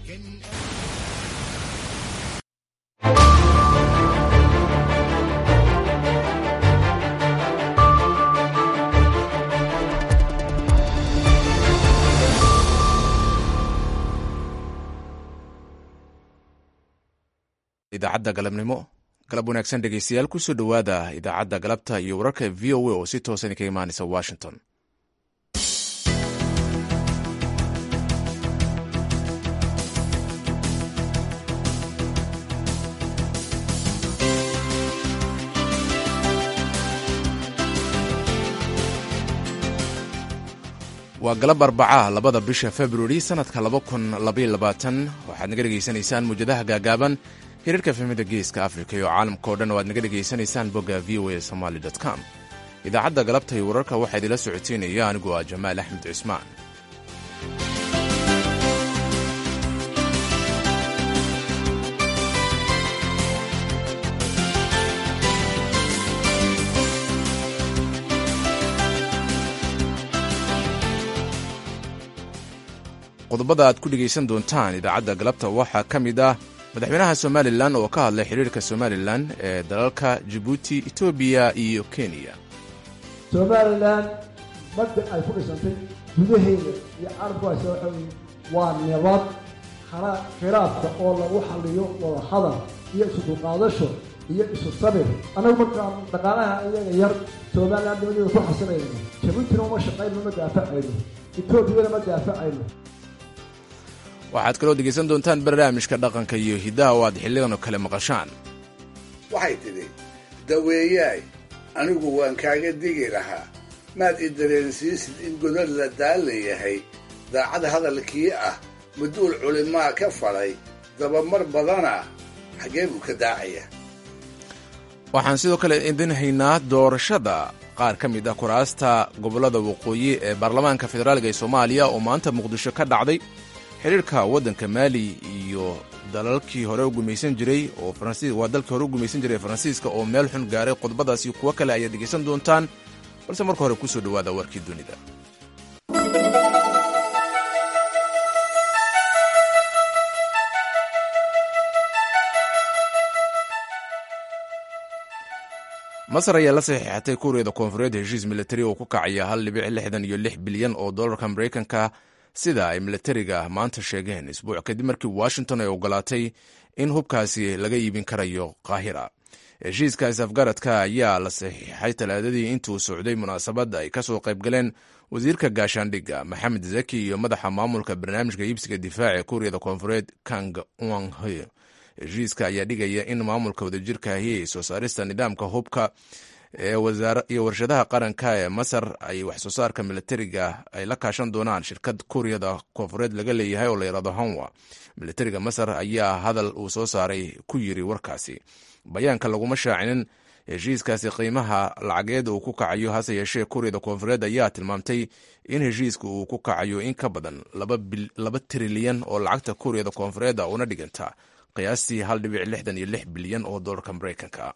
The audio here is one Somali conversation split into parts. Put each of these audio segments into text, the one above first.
idaacadda galabnimo galab wanaagsan dhegeystayaal kusoo dhowaada idaacadda galabta iyo wararka v o a oo si toosan kaga imaanaysa washington waa galab arbaca labada bisha februari sanadka waxaad naga dhegaysanaysaan muwjadaha gaagaaban hirarka fahmida geeska afrika iyo caalamka o dhan oo aad naga dhegaysanaysaan bogga v o a somaly com idaacadda galabta iyo wararka waxaa idila socoteynaya anigu ah jamaal axmed cismaan qodobada aad ku dhegaysan doontaan idaacadda galabta waxaa ka mid ah madaxweynaha somalilan oo ka hadlay xiriirka somalilan ee dalalka jabuuti etoobiya iyo kenya somalilan badda ay ku dhisantay gudaheeda iyo carabkuhaysa waxa weye waa nabad khiraafka oo lagu xaliyo wada hadal iyo isu dulqaadasho iyo isu sabir annagu markaan dhaqaalaha iyaga yar somalilan nimadeeda ku xasinayno jabuutina uma shaqayno ma daafacayno etoobiyana ma daafacayno waxaad kaloo dhegaysan doontaan barnaamijka dhaqanka iyo hiddaha oo aad xilligan oo kale maqashaan waxay tidhi daweeyaay anigu waan kaaga digi lahaa maad i dareensiisid in godad la daalla yahay daacad hadalkii ah maduul culimaa ka falay dabamar badana xaggee buu ka daacaya waxaan sidoo kale idin haynaa doorashada qaar ka mid ah kuraasta gobollada waqooyi ee baarlamaanka federaalga ee soomaaliya oo maanta muqdisho ka dhacday xiriirka waddanka maali iyo dalalkii hore u gumaysan jiray oo waa dalkii hore u gumaysan jiray faransiiska oo meel xun gaaray qodobadaas iyo kuwo kale ayaad dhegaysan doontaan balse marka hore kusoo dhowaada warkii dunida masar ayaa la saxiixatay kuuriyada koonfureed heshiis militari oo ku kacaya hal dhibic lixdan iyo lix bilyan oo dollarka maraykanka sida ay militariga maanta sheegeen isbuuc kadib markii washington ay ogolaatay in hubkaasi laga iibin karayo qaahira heshiiskaas afgaradka ayaa la saxiixay talaadadii intuu socday munaasabad ay kasoo qayb galeen wasiirka gaashaandhigga maxamed zaki iyo madaxa maamulka barnaamijka iibsiga difaaca ee kuuriyada koonfureed kang wanghe heshiiska ayaa dhigaya in maamulka wadajirkaahi soo saarista nidaamka hubka iyo warshadaha qaranka ee masar ay waxsoo saarka militariga ay la kaashan doonaan shirkad kuuriyada koonfureed laga leeyahay oo la yidhahdo hanwa militariga masar ayaa hadal uu soo saaray ku yiri warkaasi bayaanka laguma shaacinin heshiiskaasi qiimaha lacageed uu ku kacayo hase yeeshee kuuriyada koonfureed ayaa tilmaamtay in heshiiska uu ku kacayo in ka badan laba trilyan oo lacagta kuuriyada koonfureed una dhiganta qiyaastii hal dhibic lixdan iyo lix bilyan oo dollarka maraykanka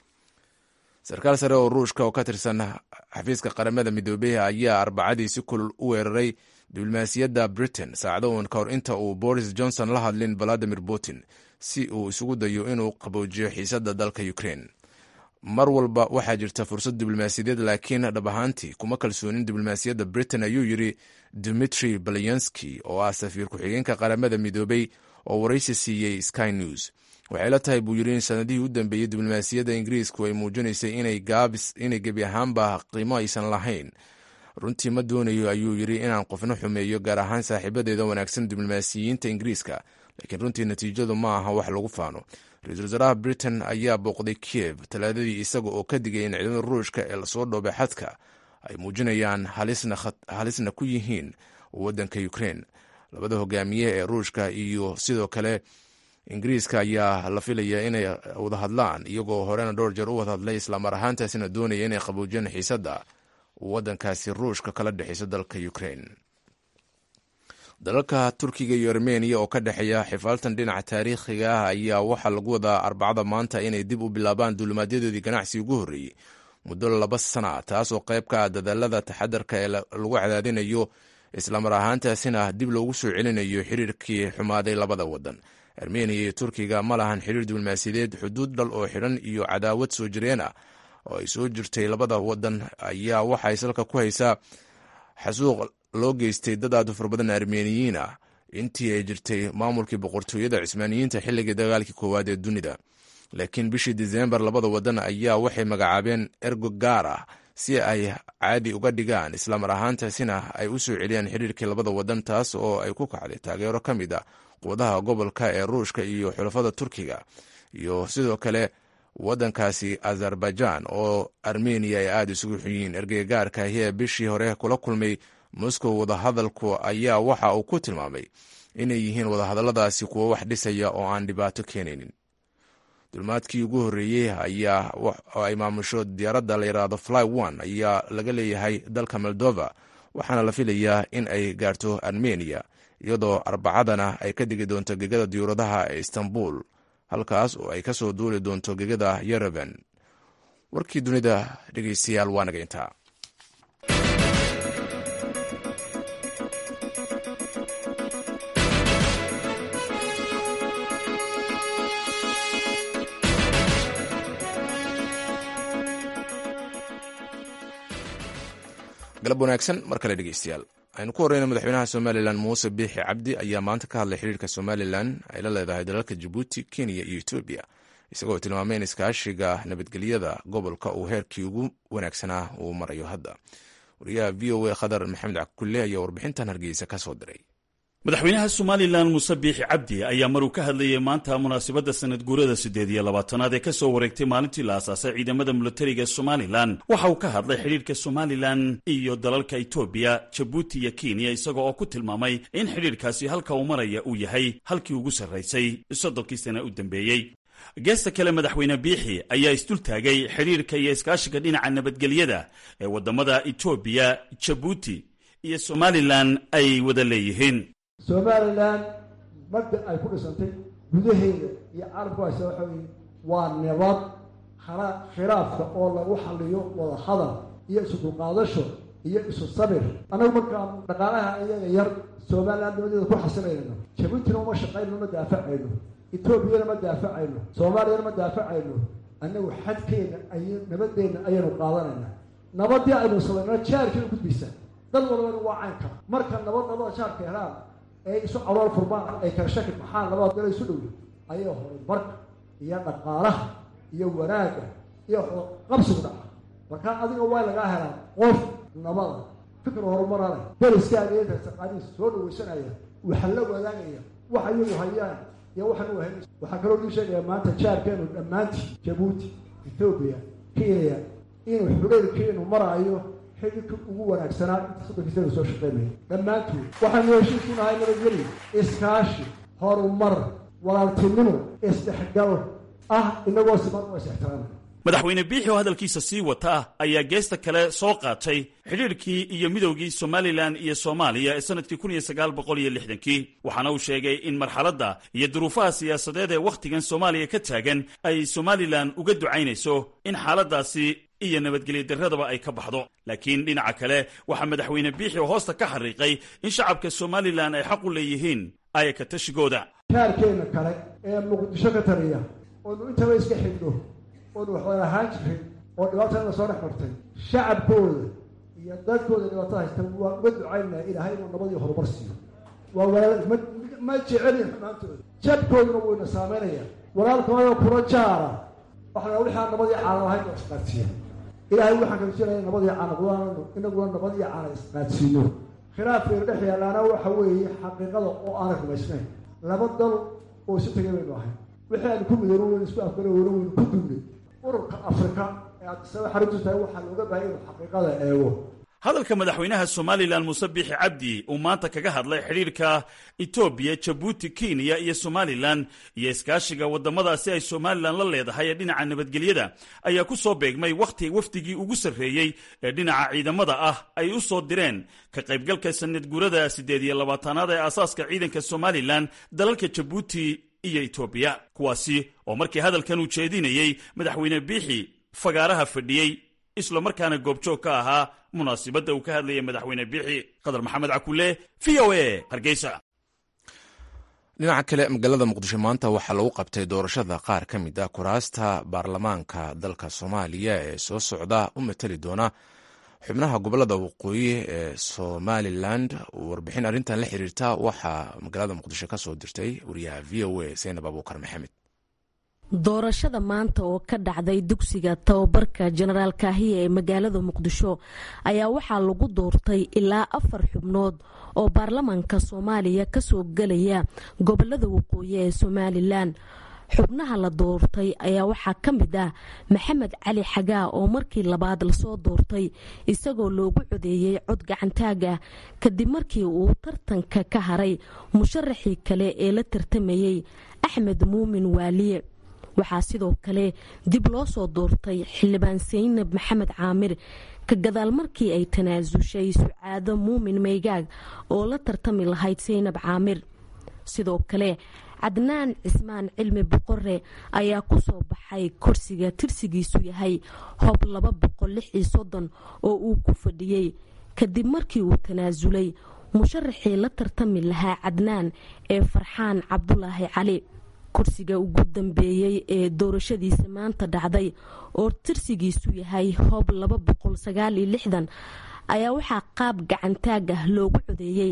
sarkaal sare oo ruushka oo ka tirsan xafiiska qaramada midoobey ayaa arbacadii si kulul u weeraray diblomaasiyadda britain saacado uun ka hor inta uu boris johnson la hadlin valadimir putin si uu isugu dayo inuu qaboojiyo xiisadda dalka ukraine mar walba waxaa jirta fursad diblomaasiyadeed laakiin dhab ahaantii kuma kalsoonin diblomaasiyadda britain ayuu yidri dimitri balyanski oo ah safiir ku-xigeenka qaramada midoobey oo waraysi siiyey sky news waxay la tahay buu yidhi in sanadihii u dambeeyey diblomaasiyadda ingiriisku ay muujinaysay inay gebi ahaanba qiimo aysan lahayn runtii ma doonayo ayuu yidhi inaan qofna xumeeyo gaar ahaan saaxiibadeeda wanaagsan diblomaasiyiinta ingiriiska laakiin runtii natiijadu ma aha wax lagu faano ra-iisul wasaaraha britain ayaa booqday kiev talaadadii isaga oo ka digay in ciidamada ruushka ee lasoo dhoobay xadka ay muujinayaan halisna ku yihiin waddanka ukraine labada hogaamiye ee ruushka iyo sidoo kale ingiriiska ayaa la filaya inay wada hadlaan iyagoo horena dhowr jeer u wada hadlay islamar ahaantaasina doonaya inay qaboojiyaan xiisadda waddankaasi ruushka kala dhexeyso dalka ukraine dalalka turkiga iyo armeniya oo ka dhexeeya xifaaltan dhinaca taariikhiga ah ayaa waxaa lagu wadaa arbacada maanta inay dib u bilaabaan duulimaadyadoodii ganacsi ugu horreeyey muddo laba sana taasoo qayb ka ah dadaalada taxadarka ee lagu cadaadinayo islamar ahaantaasina dib loogu soo celinayo xiriirkii xumaaday labada wadan armeniya iyo turkiga ma lahan xiriir diblomaasiyadeed xuduud dhal oo xidhan iyo cadaawad soo jireen ah oo ay soo jirtay labada wadan ayaa waxay salka ku haysaa xasuuq loo geystay dad aad u fara badan armeniyiin ah intii ay jirtay maamulkii boqortooyada cismaaniyiinta xilligii dagaalkii koowaad ee dunida laakiin bishii disembar labada wadan ayaa waxay magacaabeen ergo gaar ah si ay caadi uga dhigaan islamar ahaantaasina ay u soo celiyaan xiriirkii labada wadan taas oo ay ku kacday taageero ka mid a quwadaha gobolka ee ruushka iyo xulafada turkiga iyo sidoo kale wadankaasi azerbaijan oo armeniya ay aada isugu xun yihiin ergeygaarka ahi ee bishii hore kula kulmay moscow wadahadalku ayaa waxa uu ku tilmaamay inay yihiin wadahadalladaasi kuwo wax dhisaya oo aan dhibaato keenaynin dulmaadkii ugu horreeyey ayaa ay maamusho diyaaradda la yidhaahdo fly one ayaa laga leeyahay dalka moldova waxaana la filayaa in ay gaarto armeniya iyadoo arbacadana ay ka digi doonto gegada diyuuradaha ee istanbul halkaas oo ay ka soo duuli doonto gegada yerevan warkii dunida dhegeystayaal waa naga intaa galab wanaagsan mar kale dhegeystayaal aynu ku horeyna madaxweynaha somalilan muuse biixi cabdi ayaa maanta ka hadlay xiriirka somalilan ay la leedahay dalalka jabuuti kenya iyo etoobiya isagoo tilmaamay in iskaashiga nabadgelyada gobolka uu heerkii ugu wanaagsanaa uu marayo hadda wariyaha v o a khadar maxamed cakulle ayaa warbixintan hargeysa ka soo diray madaxweynaha somalilan muuse biixi cabdi ayaa maruu ka hadlayay maanta munaasabadda sanad guurada siddeed iyo labaatanaad ee ka soo wareegtay maalintii la asaasay ciidamada milatariga somalilan waxa uu ka hadlay xidhiirka somalilan iyo dalalka etoobiya jabuuti iyo kenya isagoo oo ku tilmaamay in xidhiirkaasi halka uu maraya uu yahay halkii ugu sarraysay soddonkii sana u dambeeyey geesta kale madaxweyne biixi ayaa isdultaagay xidhiirka iyo iskaashiga dhinaca nabadgelyada ee waddamada etoobiya jabuuti iyo somalilan ay wada leeyihiin somalilan mabda ay ku dhisantay gudaheeda iyo caalamku haysa waxa weye waa nabad hana khilaafka oo lagu xaliyo wada hadal iyo isu dulqaadasho iyo isu sabir annagu markaan dhaqaalaha iyaga yar somalilan nimadeeda ku xasilayno jabuutina uma shaqayno ma daafacayno etoobiyana ma daafacayno soomaaliyana ma daafacayno annagu xadkeena ay nabadeenna ayaynu qaadanayna nabadii aynu salayno jaarkiina gudbaysa dad walbana waa caynka marka nabad nabada jaarka helaan ee isu calool furmaan ay kala shaki maxaa labada dala isu dhow ayaa horumarka iyo dhaqaalaha iyo wanaagga iyo qabsigu dhaca markaa adiga waa lagaa helaa qof nabada fikir horumarana dariskaaga inta taqaaniisa soo dhawaysanaya waxa la wadaagaya waxa iyagu hayaan iyo waxan u hayn waxaa kaloo lii sheegaya maanta jaarkeenu dhammaantii jabuuti ethoobiya kenya inuu xuleylkeenu maraayo xididka ugu wanaagsanaa inta soddonkiisana soo shaqeynaya dhammaantood waxaanu heshiis ku nahay nabadgeli iskaashi horumar walaaltinimo isdhexgal ah inagoo siman oo is ixtiraamay madaxweyne biixi oo hadalkiisa sii wata ayaa geesta kale soo qaatay xidhiirkii iyo midowgii somalilan iyo soomaaliya ee sannadkii kun iyo sagaal boqol iyo lixdankii waxaana uu sheegay in marxaladda iyo duruufaha siyaasadeed ee wakhtigan soomaaliya ka taagan ay somalilan uga ducaynayso in xaaladdaasi iyo nabadgelyo darradaba ay ka baxdo laakiin dhinaca kale waxaa madaxweyne biixi oo hoosta ka xariiqay in shacabka somalilan ay xaq u leeyihiin ayaka tashigooda jaarkeenna kale ee muqdisho ka taliya oonu intaba iska xidhno oonu waxwada ahaan jirin oo dhibaatana soo dhex martay shacabkooda iyo dadkooda dhibaatada haysta waa uga ducaynaya ilaahay inuu nabadii horumar siiyo waa walaal ma ma jecelin xumaantooda jabkooduna wayna saameynaya walaalkooda kula jaara waxaa wixaa nabadii caana lahayn oo isqaadsiiya ilaahay waxaan kajiranaya nabadii caana inaguna nabadii caana isqaadsiino khilaafkeena dhex yaalaana waxa weeye xaqiiqada oo aanay rumaysnayn laba dal oo isu tegay baynu ahay wixii aynu ku midoono waynu isku afgalo weyno waynu ku duwnay ururka afrika ee addisaba xaruntu tahay waxaa looga baahaya inuu xaqiiqada eego hadalka madaxweynaha somalilan muuse biixi cabdi uu maanta kaga hadlay xidhiirka etoobiya jabuuti kenya iyo somalilan iyo iskaashiga waddamadaasi ay somalilan la leedahay ee dhinaca nabadgelyada ayaa ku soo beegmay wakhti wafdigii ugu sarreeyey ee dhinaca ciidamada ah ay u soo direen ka qaybgalka sanad guurada siddeed iyo labaatanaad ee aasaaska ciidanka somalilan dalalka jabuuti iyo etoobiya kuwaasi oo markii hadalkan uu jeedinayey madaxweyne biixi fagaaraha fadhiyey isla markaana goobjoog ka ahaa munaasibadda uu ka hadlayay madaxweyne biixi qadar maxamed cakule v o a hargeysa dhinaca kale magaalada muqdisho maanta waxaa lagu qabtay doorashada qaar ka mid ah kuraasta baarlamaanka dalka soomaaliya ee soo socda u matali doona xubnaha gobolada waqooyi ee somalilan warbixin arrintan la xiriirta waxaa magaalada muqdisho ka soo dirtay wariyaha v o a saynab abuukar maxamed doorashada maanta oo ka dhacday dugsiga tababarka jenaraal kaahiya ee magaalada muqdisho ayaa waxaa lagu doortay ilaa afar xubnood oo baarlamaanka soomaaliya kasoo gelaya gobolada waqooyi ee somalilan xubnaha la doortay ayaa waxaa ka mid ah maxamed cali xagaa oo markii labaad lasoo doortay isagoo loogu codeeyey cod gacantaag ah kadib markii uu tartanka ka haray musharaxii kale ee la tartamayey axmed muumin waaliye waxaa sidoo kale dib loo soo doortay xildhibaan saynab maxamed caamir ka gadaal markii ay tanaasushay sucaado muumin maygaag oo la tartami lahayd saynab caamir sidoo kale cadnaan cismaan cilmi boqore ayaa ku soo baxay kursiga tirsigiisu yahay hob laba boqol lix iyo soddon oo uu ku fadhiyey kadib markii uu tanaasulay musharaxii la tartami lahaa cadnaan ee farxaan cabdulaahi cali kursiga ugu dambeeyey ee doorashadiisa maanta dhacday oo tirsigiisu yahay hoob laba boqol sagaal iyo lixdan ayaa waxaa qaab gacantaag ah loogu codeeyey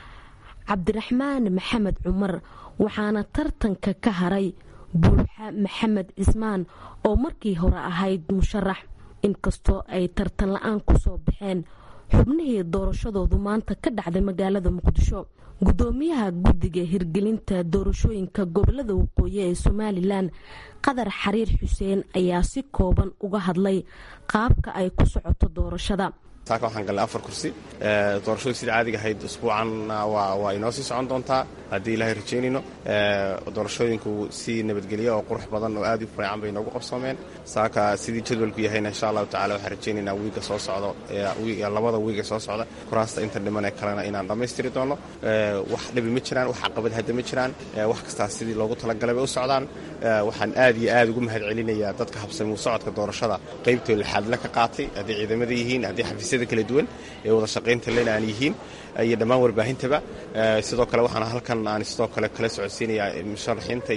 cabdiraxmaan maxamed cumar waxaana tartanka ka haray buuxa maxamed cismaan oo markii hore ahayd musharax inkastoo ay tartan la-aan kusoo baxeen xubnihii doorashadoodu maanta ka dhacday magaalada muqdisho gudoomiyaha guddiga hirgelinta doorashooyinka gobolada waqooyi ee somalilan qadar xariir xuseen ayaa si kooban uga hadlay qaabka ay ku socoto doorashada saaka waxaan galnay afar kursi doorashadu sida caadiga ahayd usbuucanna waa inoo sii socon doontaa haddii ilaahay rajaynayno doorashooyinku si nabadgelya oo qurux badan oo aad u fiican bay inoogu qabsoomeen saaka sidii jadwalku yahayna insha allahu tacala waxaan rajaynaynaa wiiga soo socdo labada wiiga soo socda kuraasta inta dhimanee kalena inaan dhammaystiri doono wax dhibi ma jiraan wax caqabad hadda ma jiraan wax kastaas sidii loogu talagalay bay u socdaan waxaan aad iyo aad ugu mahad celinayaa dadka habsamuu socodka doorashada qaybtoo lixaadle ka qaatay haddii ciidamada yihiin haddii xafiisyada kala duwan ee wada shaqaynta lena aan yihiin iyo dhammaan warbaahintaba sidoo kale waxaan halkan aan sidoo kale kala socodsiinayaa musharaxiinta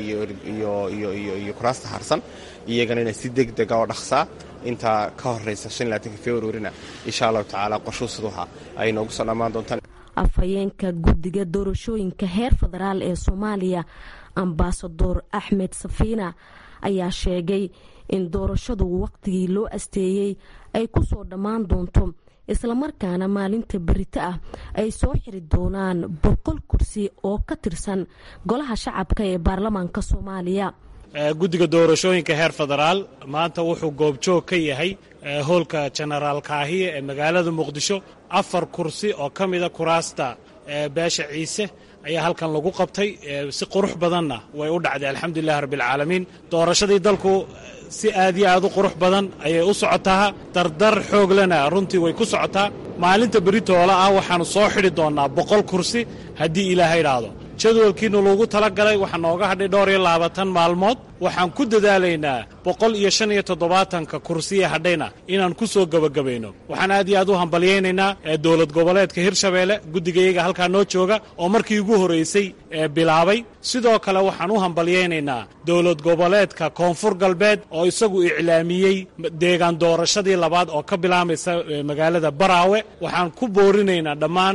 iyo kuraasta harsan iyagana ina si deg dega oo dhaqsaa intaa ka horeysa februarina insha allahu tacaala qorshuu siduha ay noogu soo dhammaan doontaan afhayeenka guddiga doorashooyinka heer federaal ee soomaaliya ambasador axmed safiina ayaa sheegay in doorashadu waqtigii loo asteeyey ay ku soo dhammaan doonto islamarkaana maalinta berito ah ay soo xiri doonaan boqol kursi oo ka tirsan golaha shacabka ee baarlamaanka soomaaliya guddiga doorashooyinka heer federaal maanta wuxuu goobjoog ka yahay hoolka jenaraal kaahiye ee magaalada muqdisho afar kursi oo ka mida kuraasta beesha ciise ayaa halkan lagu qabtay si qurux badanna way u dhacday alxamdulilahi rabbialcaalamiin doorashadii dalku si aad iyo aad u qurux badan ayay u socotaa dardar xooglena runtii way ku socotaa maalinta beritoola ah waxaannu soo xidhi doonnaa boqol kursi haddii ilaahay idhaahdo jadwalkiinu lagu tala galay waxaa nooga hadhay dhowr iyo labaatan maalmood waxaan ku dadaalaynaa boqol iyo shan iyo toddobaatanka kursiya hadhayna inaan ku soo gebagabayno waxaan aad iyo aad u hambalyaynaynaa dowlad goboleedka hirshabeelle guddigayaga halkaa noo jooga oo markii ugu horraysay bilaabay sidoo kale waxaan u hambalyaynaynaa dowlad goboleedka koonfur galbeed oo isagu iclaamiyey deegaan doorashadii labaad oo ka bilaamaysa magaalada baraawe waxaan ku boorinaynaa dhammaan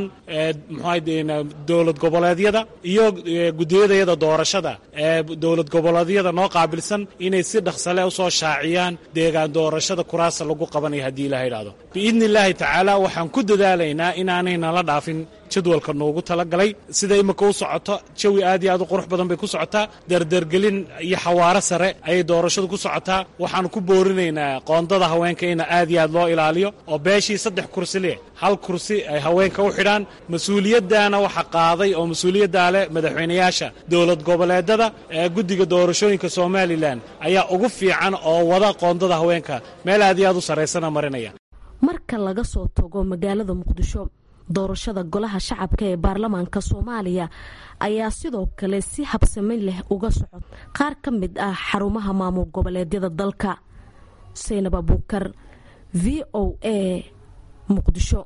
mxua dowlad goboleedyada iyo gudiyadayada doorashada ee dowlad goboleedyada noo qaabilsan inay si dhaqsale u soo shaaciyaan deegaan doorashada kuraasa lagu qabanaya haddii ilaha idhahdo biidni illaahi tacaala waxaan ku dadaalaynaa inaanayna la dhaafin jadwalka noogu talagalay sida imika u socoto jawi aad iyo aad u qurux badan bay ku socotaa dardergelin iyo xawaaro sare ayay doorashadu ku socotaa waxaan ku boorinaynaa qoondada haweenka ina aad iyo aad loo ilaaliyo oo beeshii saddex kursi leh hal kursi ay haweenka u xidhaan mas-uuliyaddaana waxa qaaday oo mas-uuliyaddaa leh madaxweynayaasha dowlad goboleedada ee guddiga doorashooyinka somalilan ayaa ugu fiican oo wada qoondada haweenka meel aad iyo aad u sarraysana marinaya marka laga soo tago magaalada muqdisho doorashada golaha shacabka ee baarlamaanka soomaaliya ayaa sidoo kale si habsami leh uga socod qaar ka mid ah xarumaha maamul goboleedyada dalka saynab abuukar v o a muqdisho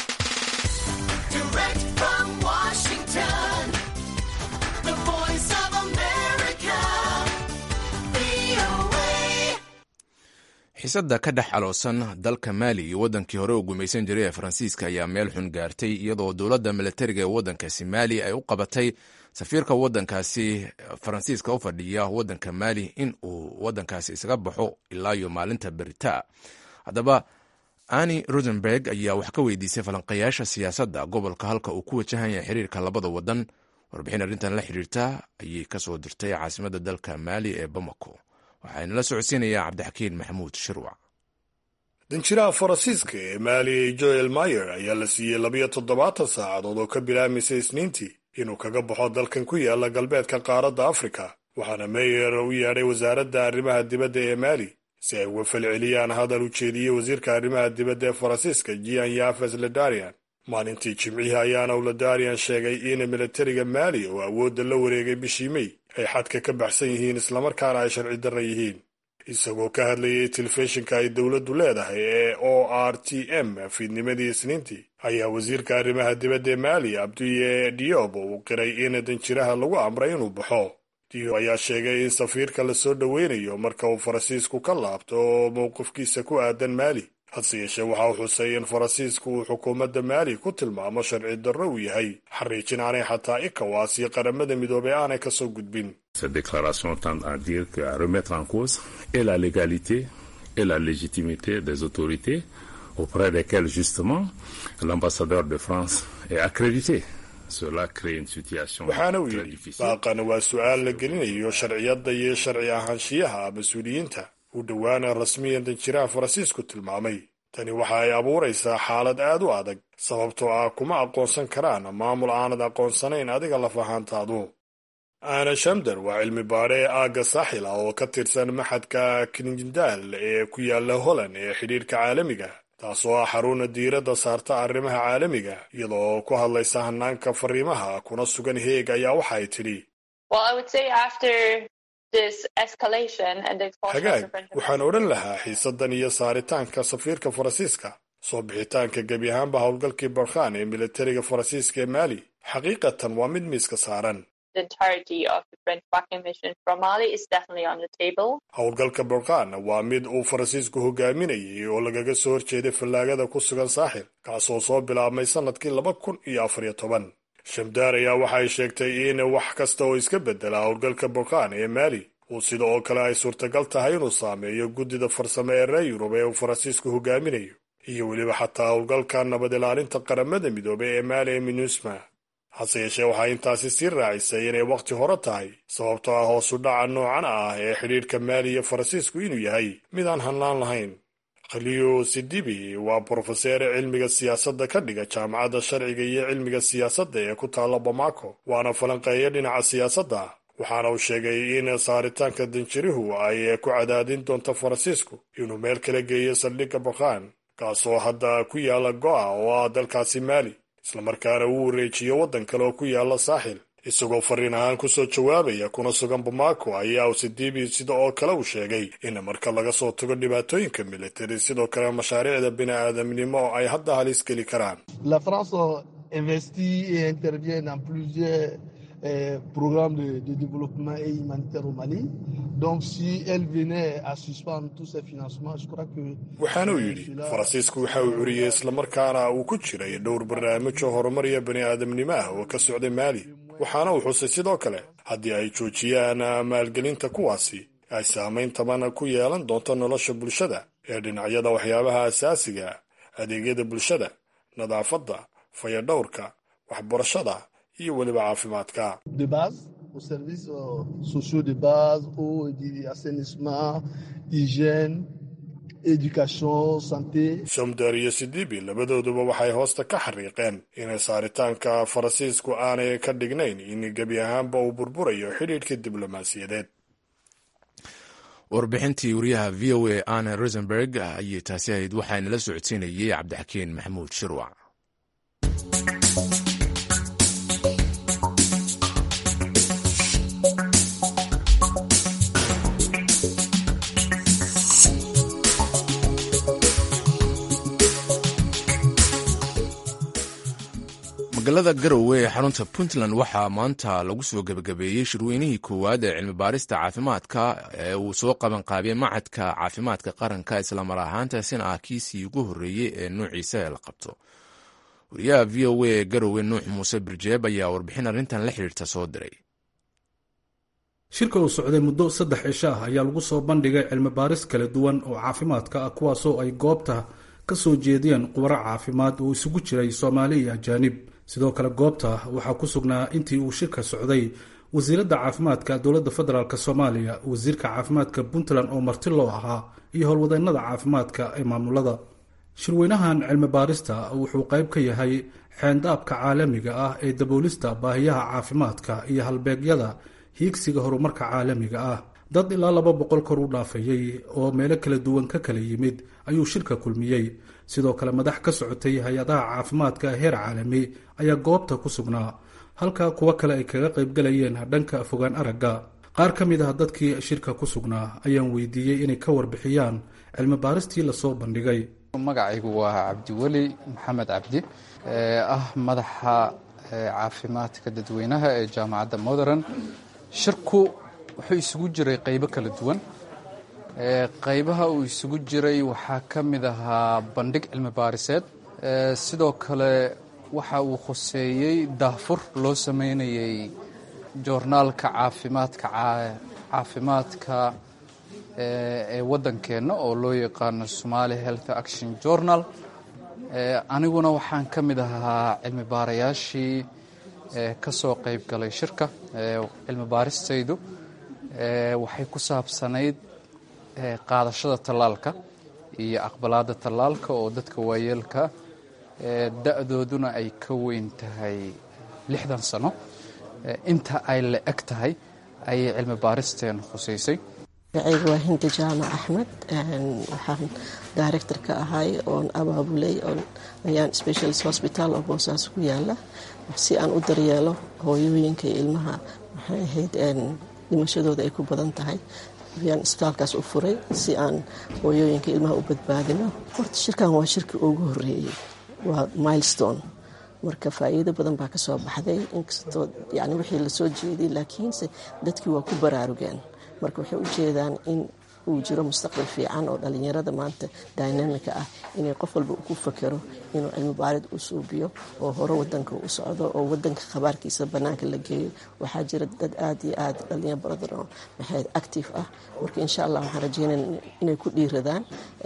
xiisadda ka dhex aloosan dalka maali iyo waddankii hore u gumaysan jiray ee faransiiska ayaa meel xun gaartay iyadoo dowladda milatariga ee waddankaasi maali ay u qabatay safiirka waddankaasi faransiiska u fadhiya waddanka maali in uu waddankaasi isaga baxo ilaa iyo maalinta beritaa haddaba ani rosenberg ayaa wax ka weydiisay falanqayaasha siyaasadda gobolka halka uu ku wajahan yahay xiriirka labada waddan warbixin arrintan la xiriirta ayay kasoo dirtay caasimadda dalka maali ee bamako waxaa inala socodsiinayaa cabdixakiin maxamuud shirwac danjiraha faransiiska ee maali joel mayer ayaa la siiyey labiyo toddobaatan saacadood oo ka bilaabmaysay isniintii inuu kaga baxo dalkan ku yaala galbeedka qaaradda afrika waxaana meyer u yeedhay wasaaradda arrimaha dibadda ee maali si ay uga falceliyaan hadal u jeediyey wasiirka arrimaha dibadda ee faransiiska jian yafes ledarian maalintii jimcihii ayaana ledarian sheegay in milatariga maali oo awoodda la wareegay bishii mey ay xadka ka baxsan yihiin islamarkaana ay sharci darra yihiin isagoo ka hadlayay telefishinka ay dowladdu leedahay ee o r t m fiidnimadii isniintii ayaa wasiirka arrimaha dibadda ee maali abduye diob uu qiray in danjiraha lagu amray inuu baxo diob ayaa sheegay in safiirka la soo dhoweynayo marka uu faransiisku ka laabto oo mowqifkiisa ku aadan maali hase yeeshee waxa uu xusay in faransiisku uu xukuumadda maali ku tilmaamo sharci darro uu yahay xariijin aanay xataa ikawaas iyo qaramada midoobay aanay ka soo gudbin Cette déclaration tend à dire qu'à remettre en cause et la légalité et la légitimité des autorités auprès desquelles justement l'ambassadeur de France est accrédité. Cela crée une situation waxaana uu très yidhi difficile. baaqana waa su-aal la gelinayo sharciyadda iyo sharci ahaanshiyaha mas-uuliyiinta uu dhowaana rasmiyan danjiraha faransiisku tilmaamay tani waxa ay abuuraysaa xaalad aad u adag sababtoo ah kuma aqoonsan karaan maamul aanad aqoonsanayn adiga laf ahaantaadu ana shamdar waa cilmi baare ee aagga saaxil ah oo ka tirsan maxadka kinjindaal ee ku yaala holland ee xidhiirka caalamiga taasoo ah xaruna diiradda saarta arrimaha caalamiga iyadoo ku hadlaysa hanaanka fariimaha kuna sugan heeg ayaa waxa ay tidhi Well, I would say after this escalation and the expulsion of hagaag the French waxaan odhan lahaa xiisaddan iyo saaritaanka safiirka faransiiska soo bixitaanka gebi ahaanba howlgalkii barkhan ee militariga faransiiska ee maali xaqiiqatan waa mid miiska saaran the entirety of the French backing mission from Mali is definitely on the table. howlgalka barkhan waa mid uu faransiisku hogaaminayay oo lagaga soo horjeeday fallaagada ku sugan saaxil kaasoo soo bilaabmay sannadkii laba kun iyo afariyo toban shamdaar ayaa waxay sheegtay in wax kasta oo iska bedela howlgalka barkhan ee maali uu sida oo kale ay suurtagal tahay inuu saameeyo guddida farsamo ee reer yurub ee uu faransiisku hogaaminayo iyo weliba xataa howlgalka nabad ilaalinta qaramada midoobay ee maali ee minusma hase yeeshee waxaa intaasi sii raacisay inay wakhti hore tahay sababtoo ah hoosu dhaca noocan ah ee xidhiirka maali iyo faransiisku inuu yahay mid aan hanlaan lahayn khaliyo sidibi waa brofeseer cilmiga siyaasadda ka dhiga jaamacadda sharciga iyo cilmiga siyaasadda ee ku taalla bamako waana falanqeeya dhinaca siyaasadda waxaana uu sheegay in saaritaanka danjirihu ay ku cadaadin doonto faransiisku inuu meel kala geeyo saldhigga bakhan kaasoo hadda ku yaala go'a oo ah dalkaasi maali islamarkaana uu wareejiyo waddan kale oo ku yaala saaxil isagoo fariin ahaan kusoo jawaabaya kuna sugan bamako ayaa usidibi sida oo kale uu sheegay in marka laga soo tago dhibaatooyinka militari sidoo kale mashaariicda bini-aadamnimo ay hadda halis geli karaan La France investit et intervient dans plusieurs euh, programmes de, de développement et humanitaire au Mali. Donc, si elle venait à suspendre tous ces financements, je crois que. waxaana uu yidhi faransiisku waxa uu curiyey islamarkaana uu ku jiray dhowr barnaamijoo horumariya bani-aadamnimo ah oo ka socday maali waxaana uu xusay sidoo kale haddii ay joojiyaan maalgelinta kuwaasi ay saamayn taban ku yeelan doonto nolosha bulshada ee dhinacyada waxyaabaha asaasiga adeegyada bulshada nadaafadda fayadhowrka waxbarashada iyo weliba caafimaadka de base, aux services euh, sociaux de base, eau, et assainissement, hygiène, éducation, santé. somdar iyo sidibi labadooduba waxay hoosta ka xariiqeen inay saaritaanka faransiisku aanay ka dhignayn in gebi ahaanba uu burburayo xidhiidhka diblomaasiyadeed warbixintii wariyaha v o a anna rosenberg ayay taasi ahayd waxaana la socodsiinayay cabdixakiin maxamuud shirwac magaalada garowe ee xarunta puntland waxaa maanta lagu soo gebagabeeyey shirweynihii koowaad ee cilmi baarista caafimaadka ee uu soo qabanqaabiyey macadka caafimaadka qaranka islamar ahaantaasina ah kiisii ugu horreeyey ee nuuciisa ee la qabto wariyaha v o a ee garowe nuux muuse birjeeb ayaa warbixin arrintan la xidhiirta soo diray shirka uu socday muddo saddex cisho ah ayaa lagu soo bandhigay cilmi baaris kala duwan oo caafimaadka ah kuwaasoo ay goobta ka soo jeediyeen khubaro caafimaad oo isugu jiray soomaali iyo ajaanib sidoo kale goobta waxaa ku sugnaa intii uu shirka socday wasiiradda caafimaadka dowladda federaalk soomaaliya wasiirka caafimaadka puntland oo marti loo ahaa iyo howlwadeennada caafimaadka ee maamulada shirweynahan cilmi baarista wuxuu qayb ka yahay xeendaabka caalamiga ah ee daboolista baahiyaha caafimaadka iyo halbeegyada hiigsiga horumarka caalamiga ah dad ilaa laba boqol kor u dhaafayey oo meelo kala duwan ka kala yimid ayuu shirka kulmiyey sidoo kale madax ka socotay hay-adaha caafimaadka heer caalami ayaa goobta ku sugnaa halka kuwo kale ay kaga qaybgalayeen dhanka fogaan aragga qaar ka mid ah dadkii shirka ku sugnaa ayaan weydiiyey inay ka warbixiyaan cilmi baaristii lasoo bandhigay magacaygu waa cabdiweli maxamed cabdi ee ah madaxa caafimaadka dadweynaha ee jaamacadda modern shirku wuxuu isugu jiray qaybo kala duwan qaybaha uu isugu jiray waxaa ka mid ahaa bandhig cilmi baariseed sidoo kale waxa uu khuseeyey daahfur loo sameynayay joornaalka caafimaadka caafimaadka ee waddankeenna oo loo yaqaano somaali health action journal aniguna waxaan ka mid ahaa cilmi baarayaashii ka soo qayb galay shirka cilmi baaristaydu waxay ku saabsanayd qaadashada tallaalka iyo aqbalaadda tallaalka oo dadka waayeelka da-dooduna ay ka weyn tahay lixdan sano inta ay la eg tahay ayay cilmi baaristeen khusaysay magacayga waa hindi jaamac axmed waxaan director ka ahay oon abaabulay ayaan specialist hospital oo boosaas ku yaala si aan u daryeelo hooyooyinka iyo ilmaha maxay ahayd dhimashadooda ay ku badan tahay ayaan isbitaalkaas u furay si aan hooyooyinka ilmaha u badbaadino horta shirkan waa shirkii ugu horeeyey waa milestone marka faa'iido badan baa ka soo baxday inkastoo yani wixii lasoo jeeday laakiinse dadkii waa ku baraarugeen marka waxay u jeedaan in uu jiro mustaqbal fiican oo dhalinyarada maanta dynamika ah inay qof walba ku fakero inuu cilmi baarid u suubiyo oo hore wadanka u socdo oo wadanka khabaarkiisa banaanka la geeyo waxaa jira dad aad iyo aad dhalinyaro badan oo maxayd active ah marka insha allah waxaan rajeynaya inay ku dhiiradaan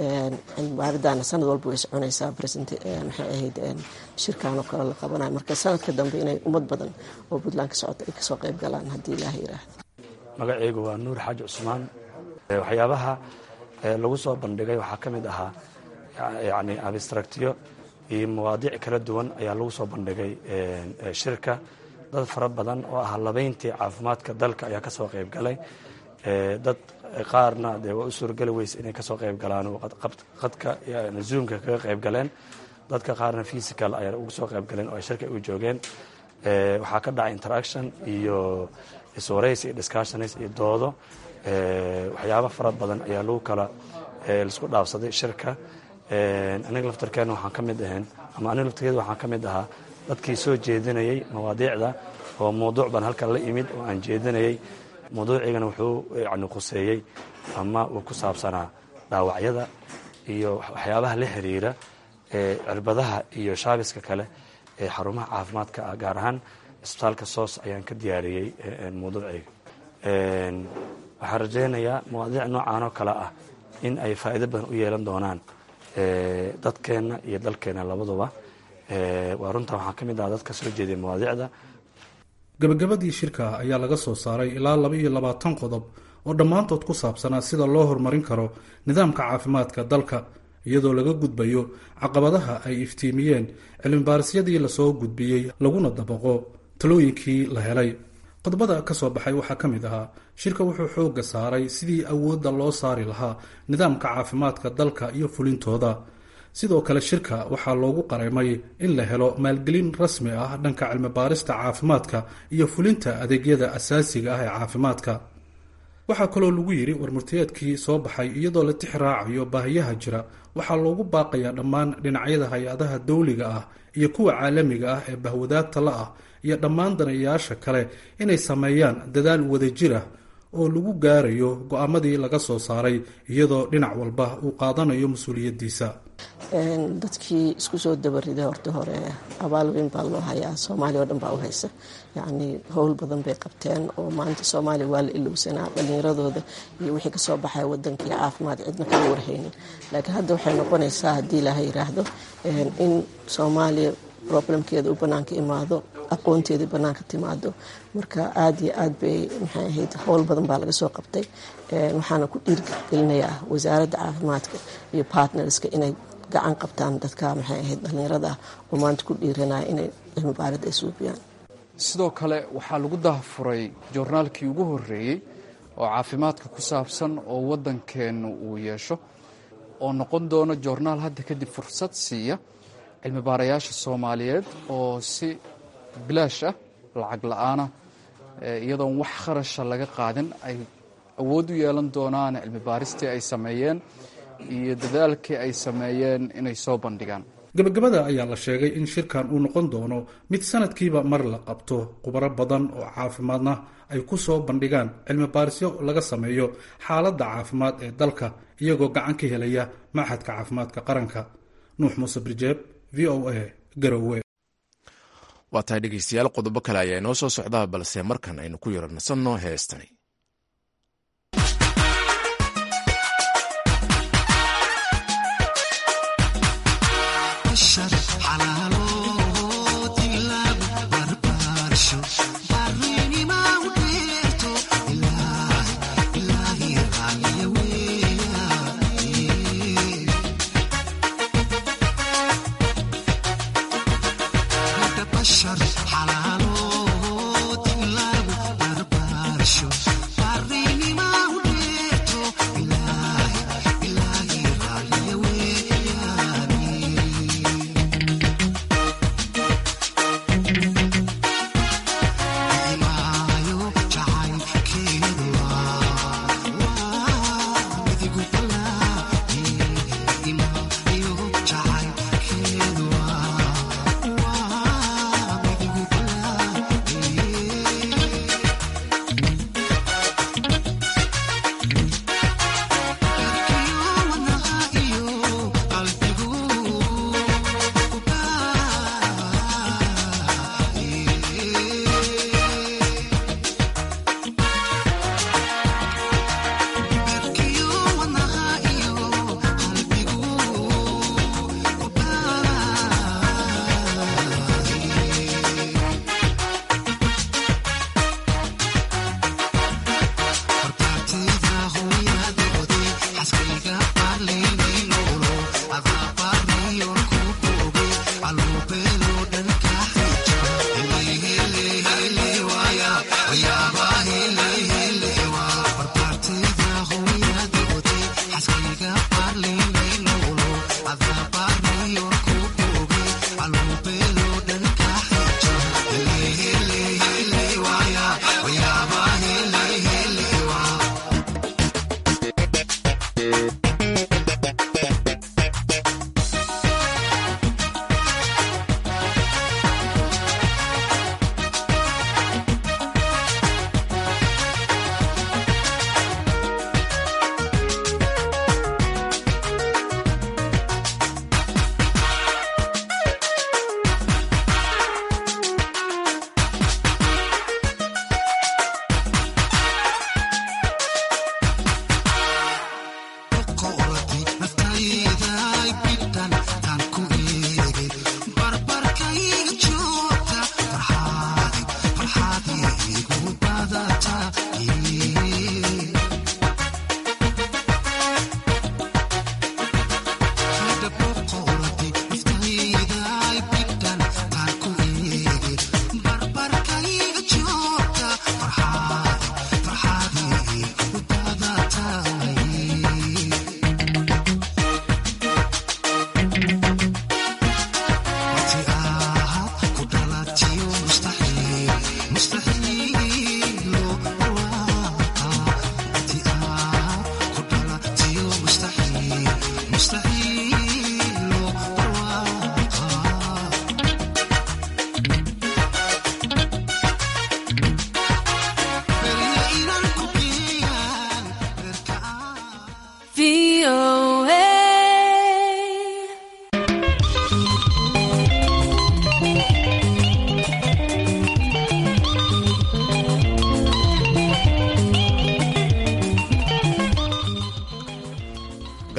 cilmi baaridaana sanad walba way soconaysaa maxay ahayd shirkanoo kale la qabanayo marka sanadka dambe inay ummad badan oo puntland ka socota ay kasoo qayb galaan haddii ilaah yiraahdo magacaygu waa nuur xaaji cusmaan waxyaabaha lagu soo bandhigay waxaa ka mid ahaa yani abstractyo iyo mawaadiic kala duwan ayaa lagu soo bandhigay shirka dad fara badan oo ah labayntii caafimaadka dalka ayaa kasoo qayb galay dad qaarna dee waa u suurgeli weyse inay kasoo qayb galaan qadka zoomka kaga qayb galeen dadka qaarna physical ayaa ugu soo qayb galeen oo ay shirka u joogeen waxaa ka dhacay interaction iyo iswaraysi iyo discussionis iyo doodo waxyaaba fara badan ayaa lagu kala laisku dhaafsaday shirka aniga laftarkeena waxaan ka mid ahayn ama aniga laftarkeeda waxaan ka mid ahaa dadkii soo jeedinayay mawaadiicda oo mawduuc baan halkan la imid oo aan jeedinayay mawduucigana wuxuu yani khuseeyey ama uu ku saabsanaa dhaawacyada iyo waxyaabaha la xiriira cirbadaha iyo shaabiska kale ee xarumaha caafimaadka ah gaar ahaan isbitaalka soos ayaan ka diyaariyey mawduucayga waxaan rajaynayaa mawaadiic noocan oo kale ah in ay faa'iido badan u yeelan doonaan dadkeenna iyo dalkeenna labaduba waa runtaa waxaan ka mid aha dad ka soo jeediya mawaadiicda gabagabadii shirka ayaa laga soo saaray ilaa laba iyo labaatan qodob oo dhammaantood ku saabsanaa sida loo horumarin karo nidaamka caafimaadka dalka iyadoo laga gudbayo caqabadaha ay iftiimiyeen cilmibaarisiyadii lasoo gudbiyey laguna dabaqo talooyinkii la helay qodobada ka soo baxay waxaa ka mid ahaa shirka wuxuu xoogga saaray sidii awoodda loo saari lahaa nidaamka caafimaadka dalka iyo fulintooda sidoo kale shirka waxaa loogu qareemay in la helo maalgelin rasmi ah dhanka cilmibaarista caafimaadka iyo fulinta adeegyada asaasiga ah ee caafimaadka waxaa kaloo lagu yidhi warmurtiyeedkii soo baxay iyadoo la tix raacayo baahiyaha jira waxaa loogu baaqayaa dhammaan dhinacyada hay-adaha dawliga ah iyo kuwa caalamiga ah ee bahwadaagta la ah iyo dhammaan danayaasha kale inay sameeyaan dadaal wadajir ah oo lagu gaarayo go-aamadii laga soo saaray iyadoo dhinac walba uu qaadanayo mas-uuliyaddiisa dadkii isku soo dabariday horta hore abaal weyn baa loo hayaa soomaaliya oo dhan baa u haysa yacnii howl badan bay qabteen oo maanta soomaaliya waa la ilowsanaa dhallinyaradooda iyo wixii kasoo baxaya wadankii caafimaad cidna kama warhaynin laakiin hadda waxay noqonaysaa haddii ilaaha yiraahdo in soomaaliya problemkeeda uu banaanka imaado aqoonteeda banaanka timaado marka aada iyo aad bay maxay ahayd howl badan baa laga soo qabtay waxaana ku dhiirgelinayaa wasaaradda caafimaadka iyo partnerska inay gacan qabtaan dadka maxay ahayd dhallinyarada oo maanta ku dhiiranaya inay cilmi baarid ay suubiyaan sidoo kale waxaa lagu dahafuray joornaalkii ugu horreeyey oo caafimaadka ku saabsan oo waddankeennu uu yeesho oo noqon doono joornaal hadda kadib fursad siiya cilmi baarayaasha soomaaliyeed oo si bilaash ah lacag la-aanah iyadoon wax kharasha laga qaadin ay awood u yeelan doonaan cilmi baaristii ay sameeyeen iyo dadaalkii ay sameeyeen inay soo bandhigaan gabagabada ayaa la sheegay in shirkan uu noqon doono mid sanadkiiba mar la qabto khubaro badan oo caafimaadna ay ku soo bandhigaan cilmi baarisyo laga sameeyo xaaladda caafimaad ee dalka iyagoo gacan ka helaya maxadka caafimaadka qaranka nuux muuse birjeeb v o a garowe waa tahay dhegeystayaal qodobo kale ayaa inoo soo socdaa balse markan aynu ku yaro nasanno heestani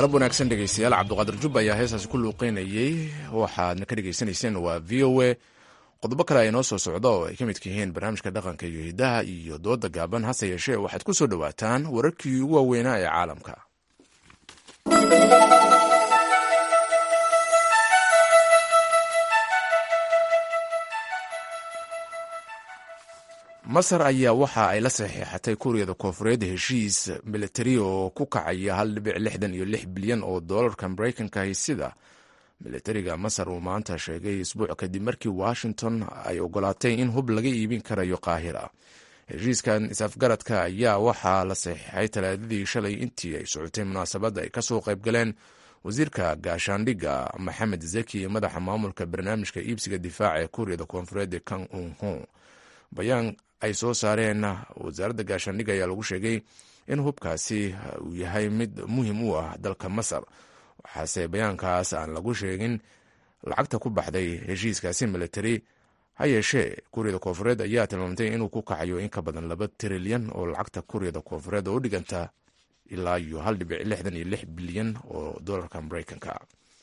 galab wanaagsan dhegeystayaal cabduqaadir jubba ayaa heestaasi ku luuqeynayey waxaadna ka dhegeysanayseen waa v o a qodobo kale ay noo soo socda oo ay ka midka yihiin barnaamijka dhaqanka iyo hidaha iyo dooda gaaban hase yeeshee waxaad ku soo dhowaataan wararkii ugu waaweynaa ee caalamka masar ayaa waxa ay la saxiixatay kuuriyada koonfureed heshiis militari oo ku kacaya hal dhibic lixdan iyo lix bilyan oo doolarka maraykankahi sida militariga masar uu maanta sheegay isbuuc kadib markii washington ay ogolaatay in hub laga iibin karayo qaahira heshiiskan is-afgaradka ayaa waxaa la saxiixay talaadadii shalay intii ay socotay munaasabadda ay kasoo qaybgaleen wasiirka gaashaandhigga maxamed zeki iyo madaxa maamulka barnaamijka iibsiga difaaca ee kuuriyada koonfureed kang unho bayaan ay soo saareen wasaaradda gaashaandhigga ayaa lagu sheegay in hubkaasi uu yahay mid muhim u ah dalka masar waxaase bayaankaas aan lagu sheegin lacagta ku baxday heshiiskaasi militari ha yeeshee kuuriyada koonfureed ayaa tilmaamtay inuu ku kacayo in ka badan laba trilyan oo lacagta kuuriyada koonfureed oo u dhiganta ilaa iyo hal dhibic lixdan iyo lix bilyan oo dolarka maraykanka